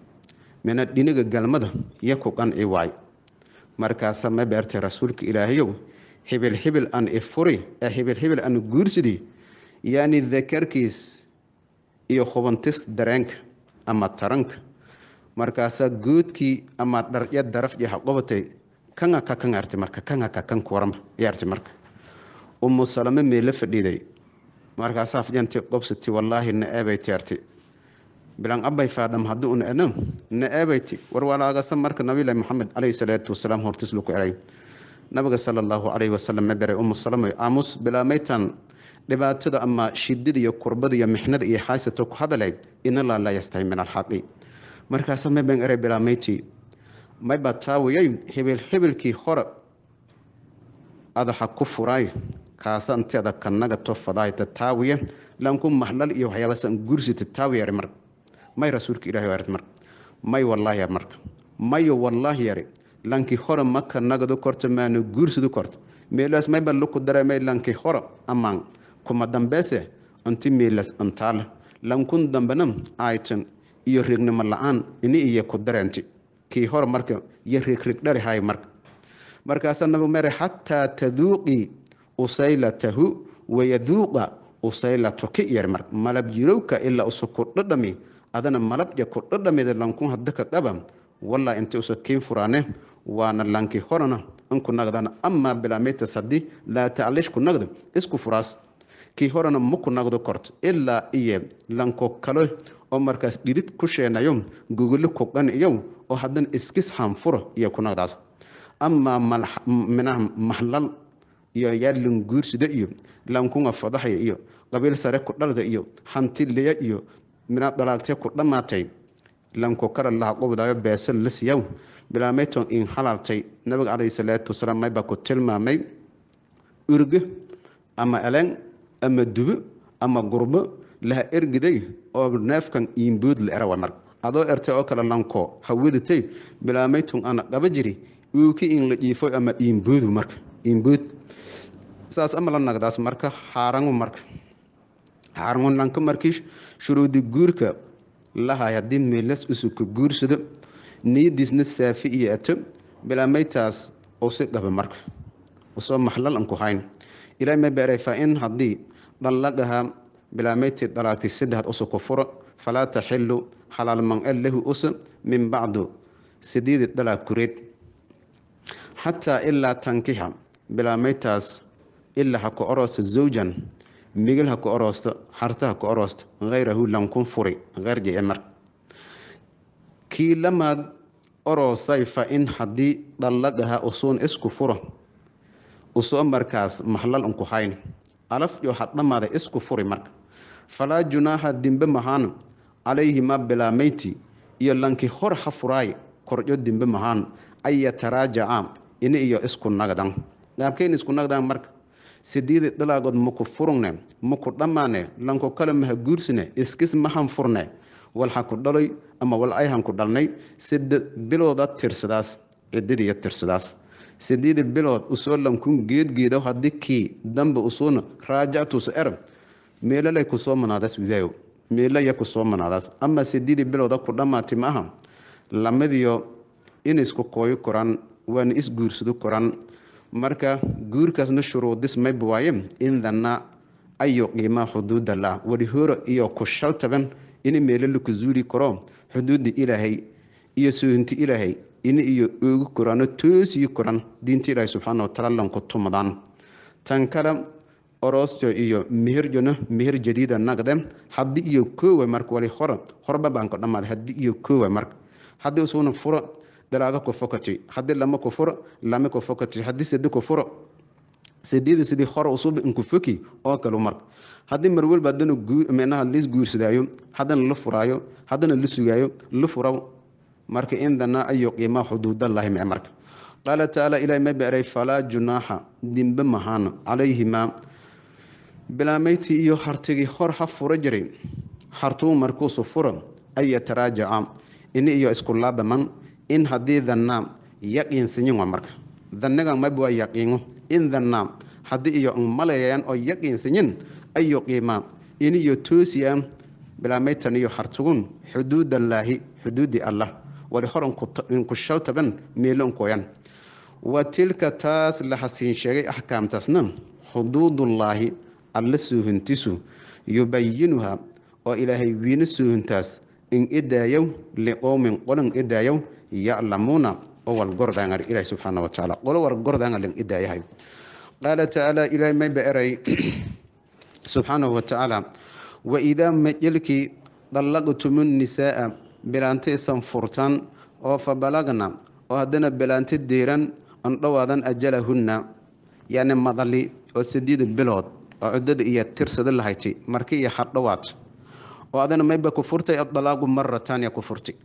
S1: mina dhiniga galmada iyo ku qanci waay markaasa ma beertay rasuulka ilaahayow hibil hibil an ifuri ee hibil hibil an guursidi yani dakarkiis iyo hubantis dareenka ama taranka markaasaa goodkii ama dharya daraf iyo haqobatay kanga ka kan arti marka kanga ka kan kuwaranba iyo arti marka umu salame meela fadhiiday markaasaa fjanti qobsati wallaahi na eebayti arti bilan abay faadham haddii una edham na eebayti war walaagasa marka nabilahi maxamed caleyhi salaatu wasalaam hortis laku eray nabiga sala allahu caleyhi wasalam ma beray umu salame aamus bilaameytan dhibaatada ama shidada iyo kurbada iyo mixnada iyo xaasato ku hadalay inalaa laa yastahi min alxaqi markaasa mayban eray bilaameyti mayba taawiyay hebel hebelkii hore adaxa ku furaay kaasa inteeda kanaga tofadaayta taawiya lanku mahlal iyo waxyaabasan gursita taawiyari mar may rasuulka ilahi arit mar may wallaahi marka mayo wallaahi yari lankii hore maka nagadu korta maana guursadu korta meelaas mayba luku dareemay lankii hore amaan kuma dambeese inti meelas antaale lankun dambena aytan iyo reegnimo la-aan ini iyo ku dareenti kii hore marka iyo reegreeg dhali hay marka markaasaa nabigu mere xataa taduuqii usaylatahu wayaduuqa usaylatuki yar mar malab jirowka ilaa usa ku dhadhami adana malabja ku dhadhamida lankun hadda ka qaba walaa inta usa kiin furaane waana lanki horana inku nagdana amaa bilaamitas haddii laa taclish ku nagdo isku furaas kii horena maku nagdo korto ilaa iyo lanko kale oo markaas dhidid ku sheenayo guguli kuqan iyo oo haddana iskis hanfuro iyo ku nagdaas amaa minaha mahlal iyo yaalin guursida iyo lankunga fadaxaya iyo qabiil sare ku dhalda iyo hantileya iyo mina dalaagtee ku dhammaatay lanko kara laha qobdaayo beesal la siyaw bilaameyton in halaltay nabiga calayhi salaatu wasalaam maybaa ku tilmaamay urge ama eleng ama dubo ama gurbo laha ergiday oo neefkan iimbood la era mar adoo ertay oo kale lanko hawadatay bilaameytun ana qaba jiri uuki in la dhiifo ama iimboodu marka iimbood saas ama la nagdaas marka xaarangu marka xaarangu lanka markii shuruudi guurka lahay haddii meelas usuka guursado niyadiisna saafi iyo ato bilaameytaas usi qaba marka usoo maxlal an ku hayn ilaahay ma beeray fa in haddii dallaqaha bilaameytii dalaagtay saddexad usa ku furo falaa taxilu xalaal man-el lahu usa min bacdu sideedi dalaag kureed xataa ilaa tankixa bilaameytaas ilaa ha ku oroosta zawjan migil ha ku oroosto harta ha ku oroosto hayrahu lankun furi heyrji e mar kii lamaad oroosay fa in haddii dallaqaha usuun isku furo usoo markaas maxlal unku hayn alaf iyo hadhamaada isku furi marka falaa junaaha dimbe mahaan calayhima bilaameyti iyo lanki hor ha furaay korjo dimbe mahaan an yataraajaca ini iyo isku nagdan qaabkeyn isku nagdan marka sideedi dalaagood maku furugne maku dhammaane lanko kale maha guursine iskis mahan furne wal ha ku dhaloy ama wal ayhan ku dhalnay sida bilooda tirsadaas cidadiiyo tirsadaas sideedi bilood usoo lankun geedgeeda haddii kii dambe usuuna raajactuusa erab meelalay kusoo manaadaas widaayo meelaya kusoo manaadaas ama sideedi bilooda ku dhammaati ma aha lamadiyo in isku kooyi koraan waana isguursado koraan marka guurkaasna shuruudis mayba waaye indana ayo qiimaa xuduudallah wari horo iyo ku shaltaban in meelo laku zuuli karo xuduudda ilaahay iyo soohinti ilaahay in iyo oogi koraano toosii koran diinta ilaahay subxaana watacaala lanku tumadaan tan kale oroosto iyo meherjona meher jadiida naqde haddii iyo koowa marka wali hore horba baanko dhammaada haddii iyo koowa marka haddii usuna furo dalaaga ku fokati haddii lama ku furo lama ku fokati haddii sadi ku furo sideeda sidii hore usuba inku foki oo kale marka haddii mar walba haddana minaha lis guursadaayo haddana la furaayo haddana la sugaayo la furaw marka indana ayo qiimaa xuduudallahi mee marka qaala tacaala ilahi ma beeray falaa junaaxa dimbe mahaan calayhimaa bilaameyti iyo hartigii hor ha furo jiray hartuu markuusu furo an yataraajaca ini iyo isku laabaman in haddii danaa yaqiinsanyin waa marka danigan mayba waa yaqiino in danaa haddii iyo malayayaan oo yaqiinsanyin ayo qiimaa in iyo toosiya bilaameytan iyo hartugun xuduudallaahi xuduudi allah wali hor inku shaltaban meelo unkoyan wa tilka taas la hasiin sheegay axkaamtaasna xuduudullaahi alla soohintisu yubayinuha oo ilaahay wiina soohintaas in idaayow liqowmin qolan idaayow yaclamuuna oo walgordaangar ilahi subxaana wa tacaala qolo wargordaangar lan idaayahay qaala tacaala ilaahay mayba eray subxaanahu wa tacaala waidaa majelkii dallaqtumu nisaaa bilaanta isan furtaan oo fa balagna oo haddana bilaanta deeran an dhowaadan ajalahunna yani madali oo sideeda bilood oo ciddada iyo tirsada lahayti marki iyo hadhowaad oo adana mayba ku furtay adalaaqu marataaniya ku furti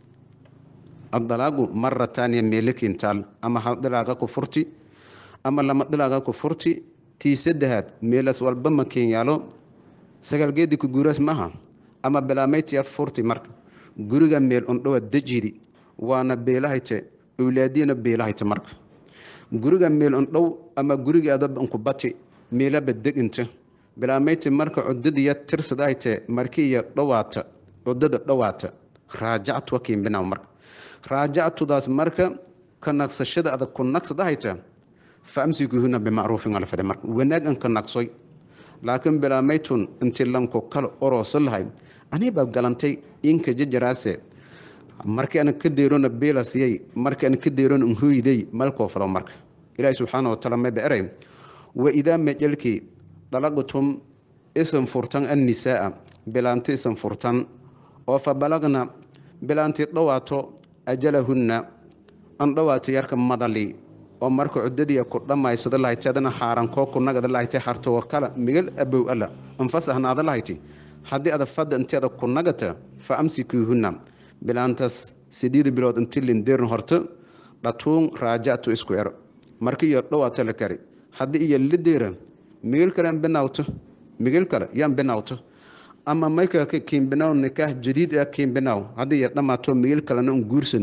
S1: adalaaqu marataaniya meelakintaal ama hal dilaaga ku furti ama lama dilaaga ku furti tii saddexaad meelas walba makin yaalo sagaalgeedi ku guuraas maaha ama bilaameytiya furti marka guriga meel undhowa dejidi waana beelahayte owlaadiyana beelahayte marka guriga meel undhow ama gurigaadaba unku bati meelaba deginta bilaameyti marka cudadiya tirsadahayte marki iyo dhowaata cudada dhowaata raajactu wakiimbinaw marka raajactudaas marka ka nagsashada adag ku nagsadahayta fa amsikuuhuna bimacruufin alfade marka wanaag anka naqsoy laakiin bilaamaytun intii lanko kale oroosa lahay anibaa galantay inka jajaraase markii ana ka deerona beelasiyay markii ana ka deerona nhooyday malkoo fado marka ilaahi subxaana wataala mayba eray wa idaa majelkii dalaqtum isan furtan annisaaa bilaanti isan furtan oo fa balagna bilaanti dhowaato ajalahunna an dhowaato yarka madali oo marka cudadiia ku dhammaysada lahayti adana xaarankoo ku nagada lahayti hartoo kala migal abow alla anfasahnaada lahayti haddii ada fadda inteeda ku nagata fa amsikuuhunna bilaantaas sideed bilood inti lindeerna horto dhatuun raajactu isku ero marka iyo dhowaato la kari haddii iyo lideera migil kale binawto migil kale yaan binawto ama mayka kiimbinaw nikaah jadiid ah kiimbinaw haddii iyo dhammaato migil kalena un guursano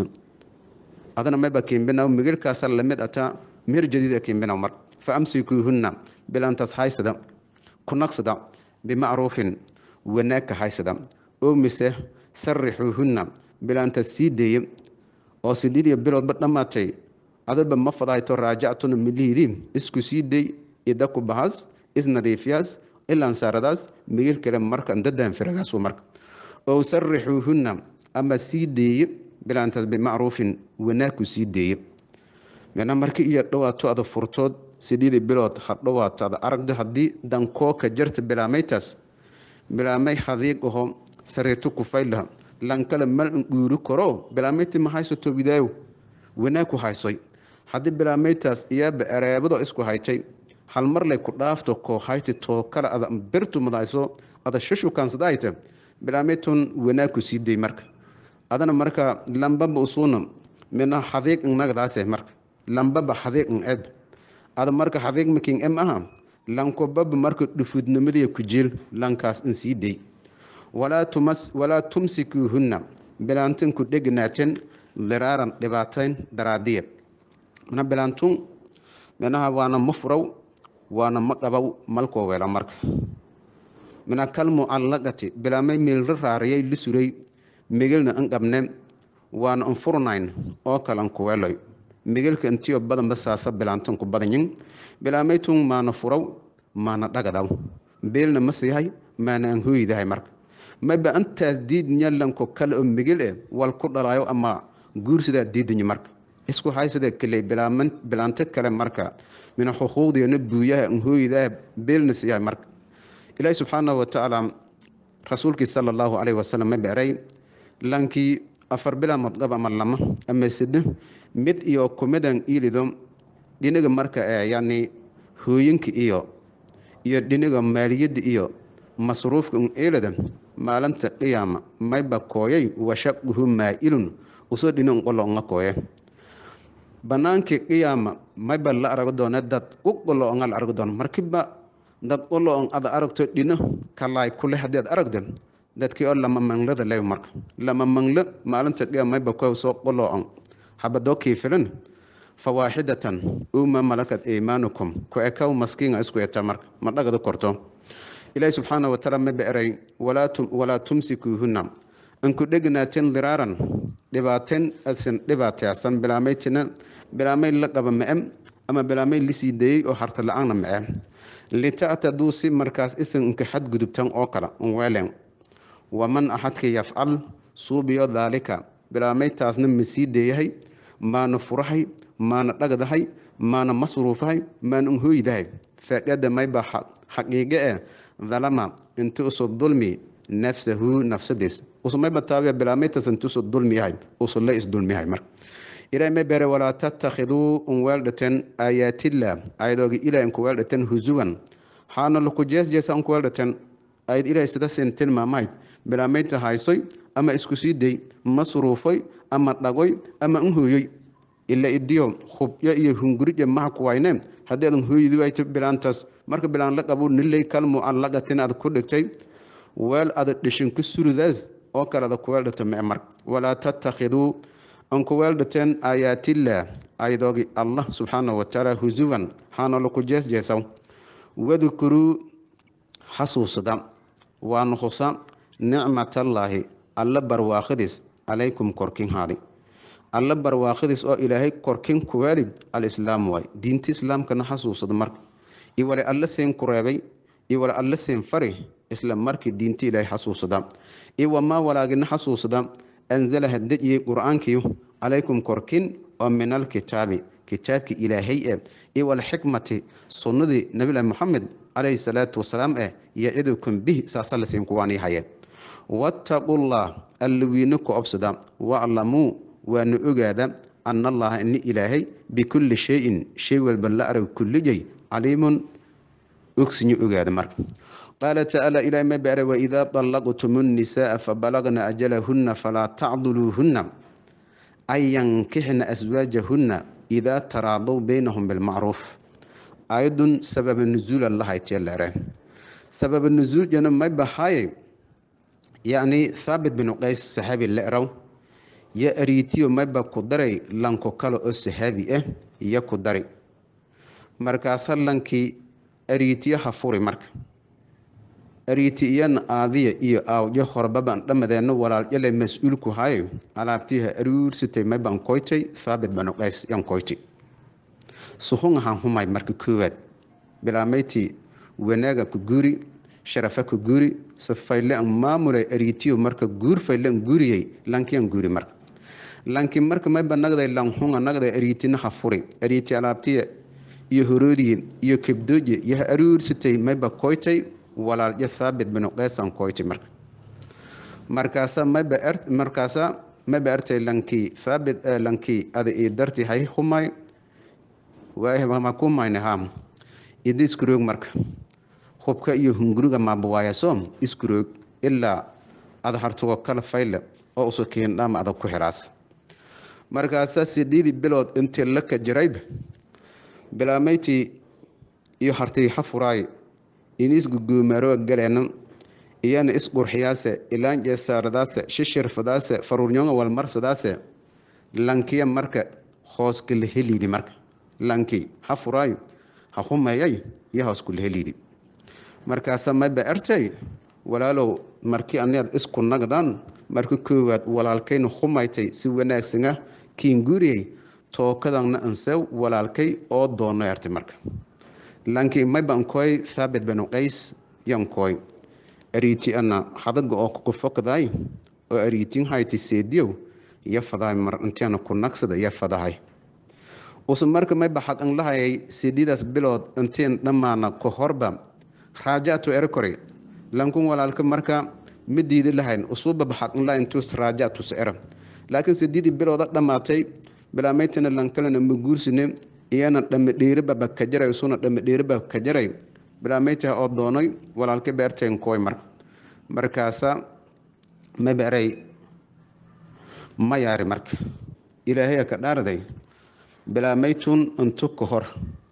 S1: adana mayba kiimbinaw migilkaasa lamid ataa meer jadiid ah kiimbinaw mar fa amsikuuhunna bilaantaas haysada ku naqsada bimacruufin wanaagka haysada oo mise sarixuuhunna bilaantaas sii deeye oo sideed iyo biloodba dhammaatay adaba ma fadahayto raajactuna milihiidii isku sii dey idaku bahas isnadiifiyaas ilaansaaradaas migil kale marka dadan firagaas marka oo sarixuuhunna ama sii deeye bilaantaas bimacruufin wanaagku sii deeye mina marka iyo dhowaato ada furtood sideedi bilood ha dhowaato ada aragdo haddii dankooka jarta bilaamaytaas bilaamay hadiig aho sariirto kufaylaha lankale mal n dhuuri karo bilaameyti ma haysato widaayo wanaag ku haysoy haddii bilaamaytaas iyaaba ereebado isku haytay hal mar lay ku dhaafto koo hayti too kale ada birtu madayso ada shushukaansadahayta bilaamaytun wanaag ku sii day marka adana marka lambaba usuuna mina hadiig nagdaase marka lambaba hadiig n ed ada marka hadiig making em aha lankobaba marka dhufudnimadiya ku jeel lankaas in sii day walaa tumsikuuhunna bilaantin ku dhegnaaten diraaran dhibaatayn daraadiya mana bilaantun minaha waana ma furaw waana ma qabaw malkoo weela marka mina kalmucallaqati bilaamay meelra raariyay li suray migilna an qabne waana an furnayn oo kalan kuweeloy migilka intiyo badanba saasa bilaantan ku badanyin bilaamaytun maana furaw maana dhagadaw beelna ma siihay maana an hooydahay marka mayba antaas diidnyalanko kale oo migil eh wal ku dhalaayo ama guursidaa diidanyi marka isku haysada kale bilaanto kale marka mina xuquuqdeena buuyaha nhooydaa beelna siiyahay marka ilaahi subxaanahu watacaala rasuulkii sala allahu calayhi wasalam ma beeray lankii afar bilaa madqab ama lama ama sado mid iyo kumidan iilido dhinaga marka ee yani hooyinka iyo iyo dhinaga maaliyadda iyo masruufka un eelada maalinta qiyaama mayba kooyay washaquhu maa-ilun usoo dhinan qolo nga kooye banaankii qiyaama mayba la arago doone dad u qolo onga la argo doon markiba dad qolo on ada aragto dhino kalaay kule haddii ad aragdo dadkii oo lama manglada lew marka lama manglo maalinta qiyaama mayba kow soo qolo on habadoo kiifilan fawaaxidatan uma malakat iimaanukum ku ekaw maskiinga isku eta marka ma dhagada korto ilaahi subxaana watacaala ma beeray walaa tumsikuuhunna anku dhegnaaten diraaran dhibaaten adsan dhibaateysan bilaamaytina bilaamay la qaba ma-e ama bilaamay lisii dayey oo harta la-aanna ma-e lita'taduu si markaas isan inka xadgudubtan oo kale unweelen waman axadka yafcal suubiyo daalika bilaamaytaasna ma sii deeyahay maana furahay maana dhagdahay maana masruufahay maana unhooydahay faqada mayba xaqiiqe eh dalama inti usu dulmi nafsahu nafsadiis usumayba taabiya bilaamaytas inti usu dulmi yahay usulla isdulmiyahay marka ilahay may beere walaa tattakhiduu un weeldhaten aayaatillah ayadooga ilahay inku weeldhaten husuwan haana laku jeesjeesa unku weeldhaten ayad ilahay sida sin tilmaamahayd bilaamayta haysoy ama isku sii day masruufoy ama dhagoy ama unhooyoy ila idiyo hubyo iyo hungurija maha kuwayne haddii adan hooydi wayta bilaantaas marka bilaan la qabo nilay kalmu aan laqatin aad ku dhigtay weel ada dhishin ku suridaas oo kale ada ku weeldhata mee marka walaa tattakhiduu an ku weeldhateen aayaatillah ayadoogi allah subxaanahu watacaala husuwan haana laku jeesjeesaw wadkuruu xasuusada waana husa nicmatallaahi alla barwaaqadiis calaykum korkin haadi alla barwaaqadiis oo ilaahay korkin kuweeli alislaam waay diinta islaamkana xasuusada marka iwale alla seen ku reebay iwale alla seen fari isla markii diinta ilaahay xasuusada iwamaa walaagina xasuusada anzalaha dejiyey qur-aankii calaykum korkin oo min alkitaabi kitaabkii ilaahay eh iwalxikmati sunnadii nabilahi moxamed calayhi salaatu wasalaam eh yacidukum bih saasa lasiin kuwaanii haye wattaqullah alla wiina ku obsada waclamuu waana ogaada ana allaha ini ilaahay bikulli shayin shay walba la arag kullijay caliimun ogsinya ogaada marka qaala tacaala ilaah ma baara waidaa طallaqtum الnisaaa fabalagna ajalahuna falaa tacduluuhuna an yankixna aswaajahuna idaa taraadow baynahum bilmacruuf aayadun sababa nuzuula lahaytiyaleere sababa nuzuuljana may bahaaye yacni thaabit binu qays saxaabi le'raw yo ariitiyo mayba ku daray lanko kale oo sahaabi ah iyo ku dari markaasa lankii ariitiyo ha furi marka ariiti iyana aadiya iyo aawjo horbaban dhammadeenna walaaljale mas-uulku hayo alaabtiiha aruursitay mayban koytay thaabit banu qays yan koytay suhungahan humay marka koowaad bilaamayti wanaaga ku guuri sharafa ku guuri safayle an maamulay ariitiyo marka guur fayle an guuriyey lankiyan guuri marka lanki marka mayba nagday lanhunga nagday ariitina ha furi ariiti alaabtiya iyo horoodiye iyo kebdooje iyo ha aruursitay mayba koytay walaalyo thaabit binu qeysan koyti marka markaasa mayba er markaasa mayba ertay lankii thaabit lankii ada ii darti hay humay waahma kumayne ham idi iskuroog marka hubka iyo hunguriga maabuwaayaso iskuroog ilaa ada hartugo kala fayle oo usu kiindhama adag ku xiraas markaasa sideedii bilood intii laka jirayba bilaamayti iyo hartii ha furaay inis guguumaaroo galeena iyana isqurxiyaase ilaanjeesaaradaase shishirfadaase faruurnyoga walmarsadaase lankiya marka hoos kala heliidi marka lanki ha furaayo ha humeeyay iyo hoos kula heliidi markaasa mayba ertay walaalow markii aniad isku nagdaan marka koowaad walaalkayna humaytay si wanaagsana kiin guuriyey tookadana ansew walaalkay oo doono ertay marka lanki mayban koy thaabit banu qays yan koy ariiti ana hadaga oo kukufokdaay oo ariitin hayti seediyow iyo fadahay mar intiana ku nagsada iyo fadahay use marka mayba xaqan lahayay seedidaas bilood intiin dhammaana ka horba raajactu erkore lankun walaalka marka ma diidi lahayn usuubaba xaqan laha intuus raajactus era laakiin seedidii bilooda dhammaatay bilaamaytana lankalena ma guursine iyana dhamadheeribaba ka jaray isuna dhamadheeriba ka jaray bilaamaytaha oo doonay walaalka beerteen kooy marka markaasa ma beeray ma yaari marka ilaahaya ka dhaarday bilaamaytun intu ka hor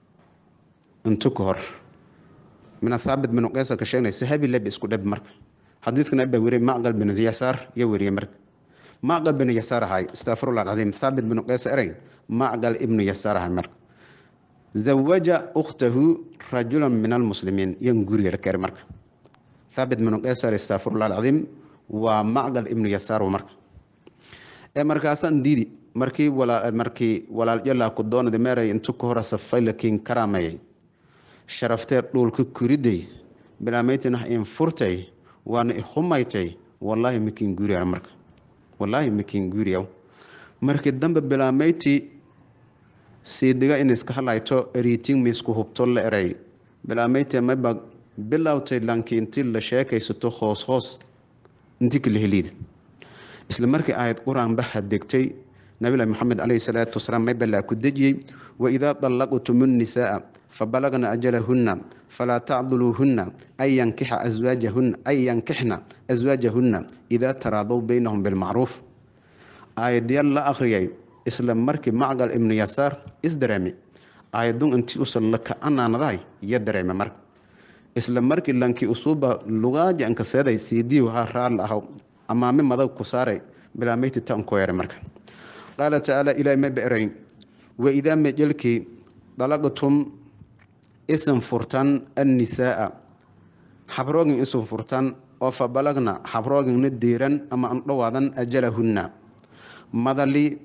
S1: intu ka hor mina thaabit binu qeysa ka sheegnay sahabi leb isku dheb marka xadiidkan abaa weriye macqal bin yasaar iyo weriye marka macqal bin yasaar ahay astafirullah alcadiim thaabit binu qeysa erey macqal ibnu yasaar ahay marka zawaja ukhtahu rajulan min almuslimiin yan guriga la keenay marka thaabit binu qeysar astafirullah alcadiim waa macqal ibnu yasaar marka ee markaasaan diidi markii walaa markii walaalyalaa ku doonada meeray intu ka hora safay lakiin karaamayay sharaftee dhulka kuriday bilaamaytina in furtay waana ihumaytay wallaahi makiin guuriya marka wallaahi makiin guuriya markii dambe bilaamaytii siidiga in iska halayto eriitin miisku hubto la eray bilaamaytee mayba bilowtay lanki intii la sheekaysato hoos hoos intii kala heliida isla markii aayad qur-aan baha degtay nabilahi maxamed caleyhi salaatu wasalaam mayba laa ku dejiyey waidaa dallaqtum nnisaaa fabalagna ajalahunna falaa tacduluuhunna an yankixa aswaajahunna an yankixna aswaajahunna idaa taraadow baynahum bilmacruuf aayadyaal la akhriyay isla markii macqal ibnu yasaar isdareemi aayadun intii usan la ka-anaanadahay iyo dareeme marka isla markii lankii usuuba lugaaja ankaseeday siidiiw ha raal ahaw amaame madag ku saaray bilaameyti tan ku yeeray marka qaala tacaala ilaahay ma beeray waidaa majelkii dalaqtum isan furtan annisaaa xabroogin isun furtan oo fa balagna xabroogina diiran ama an dhowaadan ajalahunna madali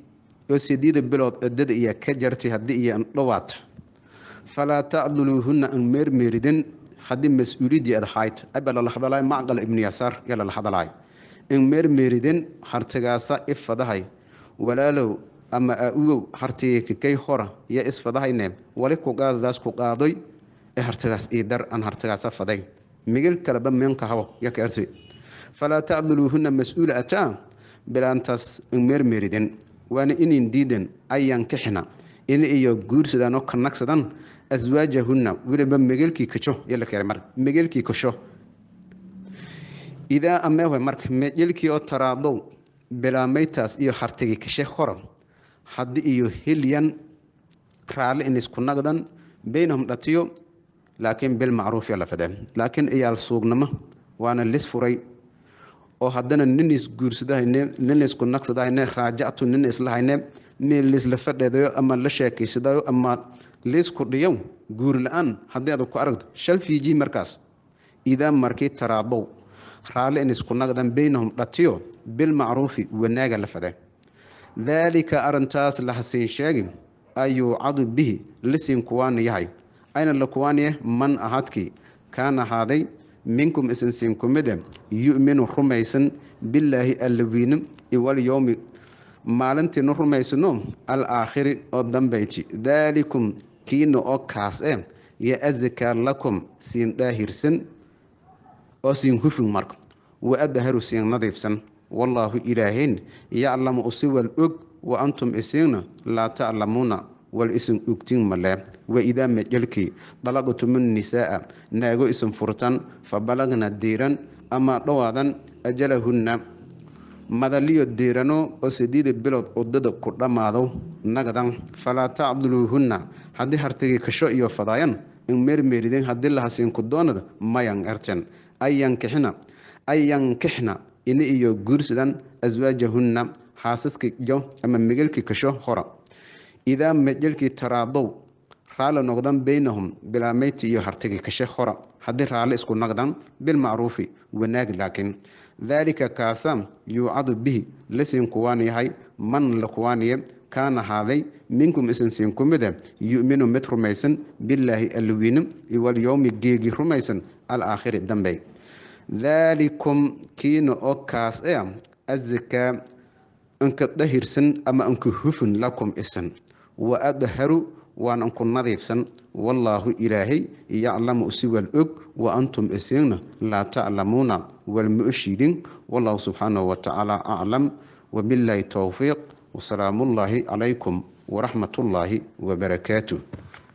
S1: oo sideeda bilood ciddada iyo ka jartay haddii iyo andhawaata falaa tacduluuhunna an meermeeridin haddii mas-uuliyadii ad hayd aba lala hadalaay macqal ibnu yasaar yaa lala hadalaay in meermeeridin hartigaasa ifadahay walaalow ama aa-ugow hartiga kakay hora iyo isfadahayne wali ku qaadadaas ku qaadoy ee hartigaas ii dar aan hartigaasa faday migil kaleba meenka habo yaka arti falaa tacduluuhunna mas-uula ataa bilaantaas in meermeeridin waana inin diidan ayaan kixina in iyo guursadaan oo kanagsadan aswaajahunna weliba megelkii kajo yala keenay marka megelkii kasho idaa ameewe marka mejelkii oo taraadow bilaamaytaas iyo hartigi kashe hora haddii iyo hilyan raalli in isku nagdan baynahum dhatiyo laakiin bilmacruuf yaa la fadee laakiin iyaal suugnamo waana lis furay oo haddana nin isguursadahayne nin isku naqsadahayne raajactu nin islahayne meel liisla fadheedayo ama la sheekaysadayo ama liisku dhiyow guur la-aan haddii aad ku aragto shal fiiji markaas idaa markii taraadow raalli in isku naqdan baynahum dhatiyo bilmacruufi wanaaga la fadee daalika arintaas la hasiin sheegi ayuucadu bihi lisiin kuwaani yahay ayna la kuwaaniye man ahadkii kaan ahaaday minkum isinsiin kumide yu'minu rumaysan billaahi allawiine iwalyowmi maalintiinu rumaysano alaakhiri oo dambayti daalikum kiina oo kaas e yo azakaa lakum siin daahirsan oo siin hufin marka wa adharu siin nadiifsan wallaahu ilaahayn yaclamu usiwal og wa antum isiinna laa taclamuuna wal isin ogtiin malee waidaa majelkii dalaqtumun nisaaa naago isin furtan fa balagna diiran ama dhowaadan ajalahunna madaliyo diirano oo sideeda bilood udada ku dhammaado nagdan falaa tacduluuhunna haddii hartigii kasho iyo fadaayan in meermeerideen haddii lahasiinku doonada mayan erten ayankixina ayankixna ini iyo guursadan aswaajahunna xaasaska jo ama megelkii kasho hora idaa mejelkii taraadow raalli noqdan baynahum bilaameyti iyo hartigi kashe hora haddii raalli isku naqdan bilmacruufi wanaag laakiin daalika kaasa yuucadu bihi lasiin kuwaan yahay man la kuwaaniye kaan ahaaday minkum isinsiin ku mida yu'minu mid rumaysan billaahi alwiine iwalyowmi geegi rumaysan alaakhiri dambe daalikum kiina oo kaas e azakaa inka dahirsan ama inka hufun lakum isan wa adharu waan inku nadiifsan wallaahu ilaahay yaclamu usiwal og wa antum isiigna laa taclamuuna walma oshiidin wallahu subxaanahu watacaala aclam wabillaahi towfiiq wasalaamullaahi calaykum waraxmatullaahi wabarakaatuh